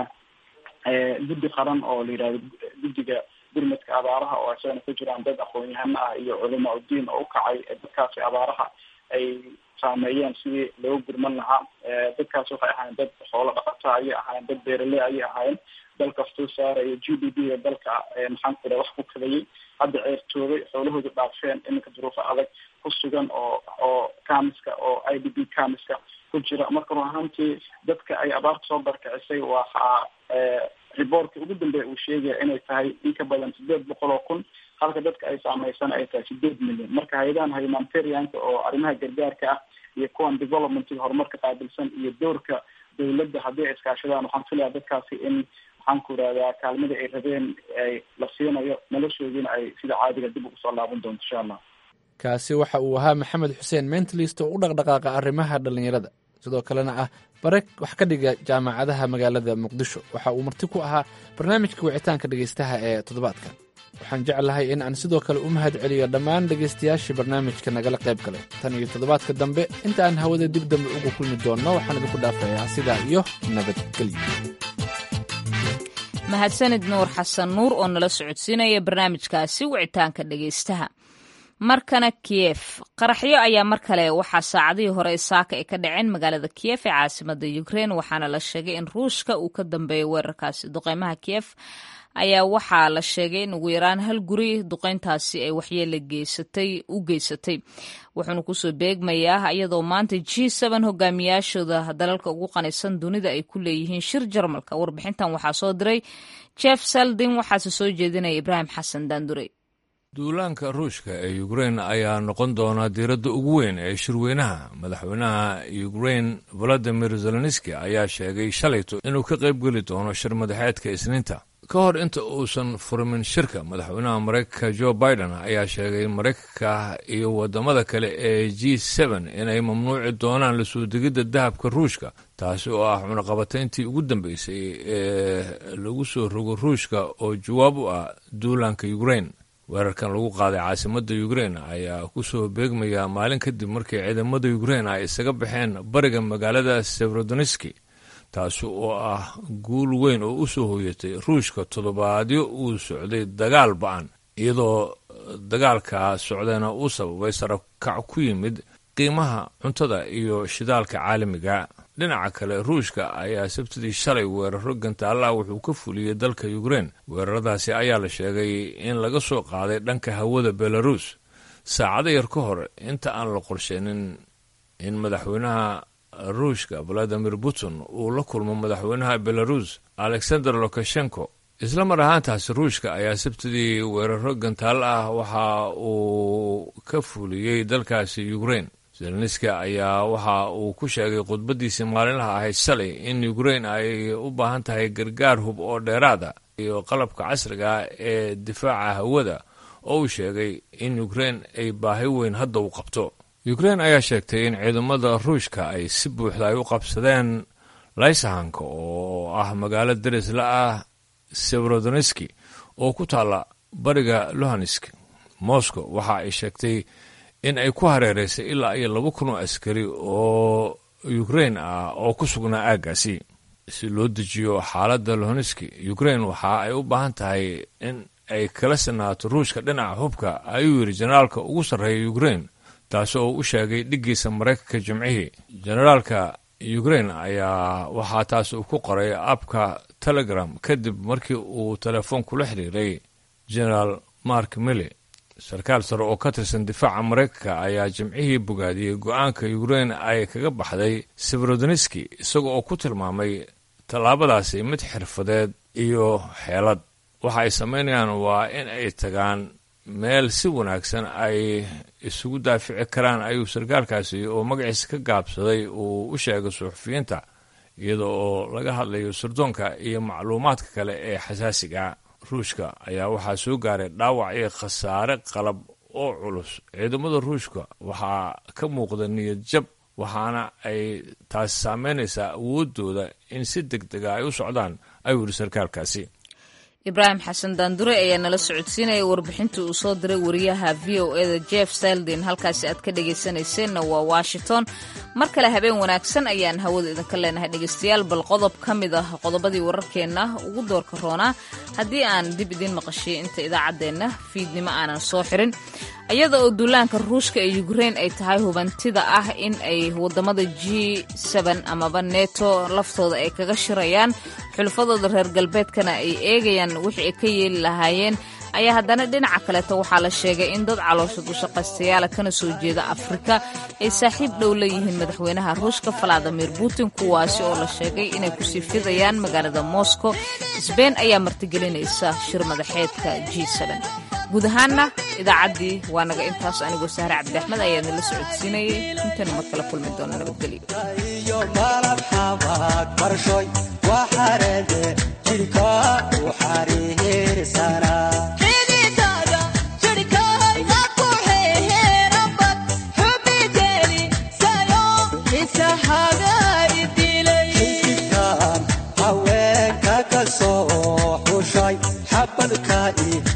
guddi qaran oo la yihahdo guddiga gurmadka abaaraha oo isagana ku jiraan dad aqoon-yahano ah iyo culama udiin oo ukacay dadkaasi abaaraha ay saameeyeen sidii looga gurman lahaa dadkaas waxay ahaayeen dad xoolo dhaqata ayay ahaayeen dad beeraley ayay ahaayeen dalka soo saaraya g d p ga dalka maxaan ku iraha wax ku kadayay hadda ceertoobay xoolahooda dhaafeen iminka duruufo adag ku sugan oo oo kamiska oo i d b kamiska ku jira marka run ahaantii dadka ay abaarta soo barkicisay waxaa riboortka ugu dambeeya uu sheegaya inay tahay in ka badan sideed boqol oo kun halka dadka ay saameysan ay tahay sideed milyan marka hay-adahan humanitarianka oo arrimaha gargaarka ah iyo kuwan developmentiga horumarka qaabilsan iyo doorka dawladda haddii ay iskaashadaan waxaan filayaa dadkaasi in maxaan ku irahdaa kaalmadii ay rabeen ay la siinayo noloshoodiina ay sida caadiga dib ugu soo laaban doonto insha allah kaasi waxa uu ahaa maxamed xuseen mentalist oo u dhaqdhaqaaqa arrimaha dhallinyarada sidoo kalena ah bare wax ka dhiga jaamacadaha magaalada muqdisho waxa uu marti ku ahaa barnaamijka wicitaanka dhegeystaha ee toddobaadkan waxaan jeclahay in aan sidoo kale u mahad celiyo dhammaan dhegaystayaashii barnaamijka nagala qayb galay tan iyo toddobaadka dambe inta aan hawada dib dambe uga kulmi doonno waxaan idinku dhaafayaa sidaa iyo nabadgelyo mahadsanid nuur xasan nuur oo nala socodsiinaya barnaamijkaasi wicitaanka dhegaystaha markana kiyef qaraxyo ayaa mar kale waxaa saacadihii hore saaka ay ka dhaceen magaalada kiyef ee caasimada ukrein waxaana la sheegay in ruushka uu ka dambeeyay weerarkaasi duqeymaha kiyef ayaa waxaa la sheegay in ugu yaraan hal guri duqeyntaasi ay waxyeele geysatay u geysatay wuxuuna kusoo beegmayaa iyadoo maanta g n hogaamiyaashooda dalalka ugu qanisan dunida ay ku leeyihiin shir jarmalka warbixintan waxaa soo diray jeff saldin waxaase soo jeedinaya ibraahim xasan daandurey duulaanka ruushka ee ukrein ayaa noqon doona diiradda ugu weyn ee shirweynaha madaxweynaha ukrein valadimir zelenski ayaa sheegay shalayto inuu ka qaybgeli doono shir madaxeedka isniinta ka hor inta uusan furmin shirka madaxweynaha maraykanka jo biden ayaa sheegay maraykanka iyo wadamada kale ee g inay mamnuuci doonaan lasoo degidda dahabka ruushka taasi oo ah cunaqabatayntii ugu dambeysay ee lagu soo rogo ruushka oo jawaab u ah duulaanka ukrein weerarkan lagu qaaday caasimadda ukrein ayaa kusoo beegmaya maalin kadib markii ciidamada ukrein ay isaga baxeen bariga magaalada severodoniski taasi oo ah guul weyn oo u soo hoyatay ruushka toddobaadyo uu socday dagaal ba-an iyadoo dagaalka socdayna uu sababay sarakac ku yimid qiimaha cuntada iyo shidaalka caalamiga dhinaca kale ruushka ayaa sabtidii shalay weeraro gantaalla wuxuu ka fuliyey dalka ukrein weeraradaasi ayaa la sheegay in laga soo qaaday dhanka hawada belarus saacado yar ka hor inta aan la qorsheenin in madaxweynaha ruushka valadimir putin uu la kulmo madaxweynaha belarus alexander lukashenko isla mar ahaantaasi ruushka ayaa sabtidii weeraro gantaal ah waxa uu ka fuliyey dalkaasi ukrein zelenski ayaa waxa uu ku sheegay khudbadiisii maalinlaha ahayd shalay in ukrein ay u baahan tahay gargaar hub oo dheeraada iyo qalabka casriga ee difaaca hawada oo uu sheegay in ukrein ay baahi weyn hadda u qabto ukrein ayaa sheegtay in ciidamada ruushka ay si buuxda ay u qabsadeen laysahanka oo ah magaalo derisla ah severodoniski oo ku taalla bariga luhansk moscow waxa ay sheegtay in ay ku hareereysay ilaa iyo laba kun oo askari oo ukrein ah oo ku sugnaa aaggaasi si loo dejiyo xaaladda luhanski ukrein waxa ay u baahan tahay in ay kala sinaato ruushka dhinaca hubka ayuu yidhi jenaraalka ugu sarreeya ukrein taasi oo u sheegay dhiggiisa maraykanka jimcihii jenaraalka ukrein ayaa waxaa taas uu ku qoray abka telegram kadib markii uu telefoon kula xiriiray generaal mark mille sarkaal sare oo ka tirsan difaaca maraykanka ayaa jimcihii bogaadiyey go-aanka ukrein ay kaga baxday severodoniski isaga oo ku tilmaamay tallaabadaasi mid xirfadeed iyo xeelad waxa ay samaynayaan waa in ay tagaan meel si wanaagsan ay isugu daafici karaan ayuu sarkaalkaasi oo magaciisa ka gaabsaday uu u sheegay suxufiyiinta iyada oo laga hadlayo sirdoonka iyo macluumaadka kale ee xasaasiga ruushka ayaa waxaa soo gaaray dhaawac iyo khasaare qalab oo culus ciidamada ruushka waxaa ka muuqda niyad jab waxaana ay taasi saameynaysaa awoodooda in si deg dega ay u socdaan ayuu yidhi sarkaalkaasi ibraahim xasan daandure ayaa nala socodsiinaya warbixintii uu soo diray wariyaha v o eda jeff saldin halkaasi aad ka dhegaysanayseena waa washington mar kale habeen wanaagsan ayaan hawada idinka leenahay dhegaystayaal bal qodob ka mid ah qodobadii wararkeenna ugu doorka roonaa haddii aan dib idiin maqashiyo inta idaacaddeenna fiidnimo aanan soo xirin iyada oo duulaanka ruushka ee ukrein ay tahay hubantida ah in ay wadamada g amaba neto laftooda ay kaga shirayaan xulufadooda reer galbeedkana ay eegayaan wixii ay ka yeeli lahaayeen ayaa haddana dhinaca kaleeta waxaa la sheegay in dad caloosha dushaqaystayaala kana soo jeeda afrika ay saaxiib dhow leeyihiin madaxweynaha ruushka valadimir putin kuwaasi oo la sheegay inay kusii fidayaan magaalada moscow sbein ayaa martigelinaysa shir madaxeedka g guud ahaanna idaacaddii waa naga intaas anigoo sahre cabdi axmed ayaa nala socodsiinayay intaynu mar kale kulmi doono nabadgelyo haweenka ka soo xushay xabadka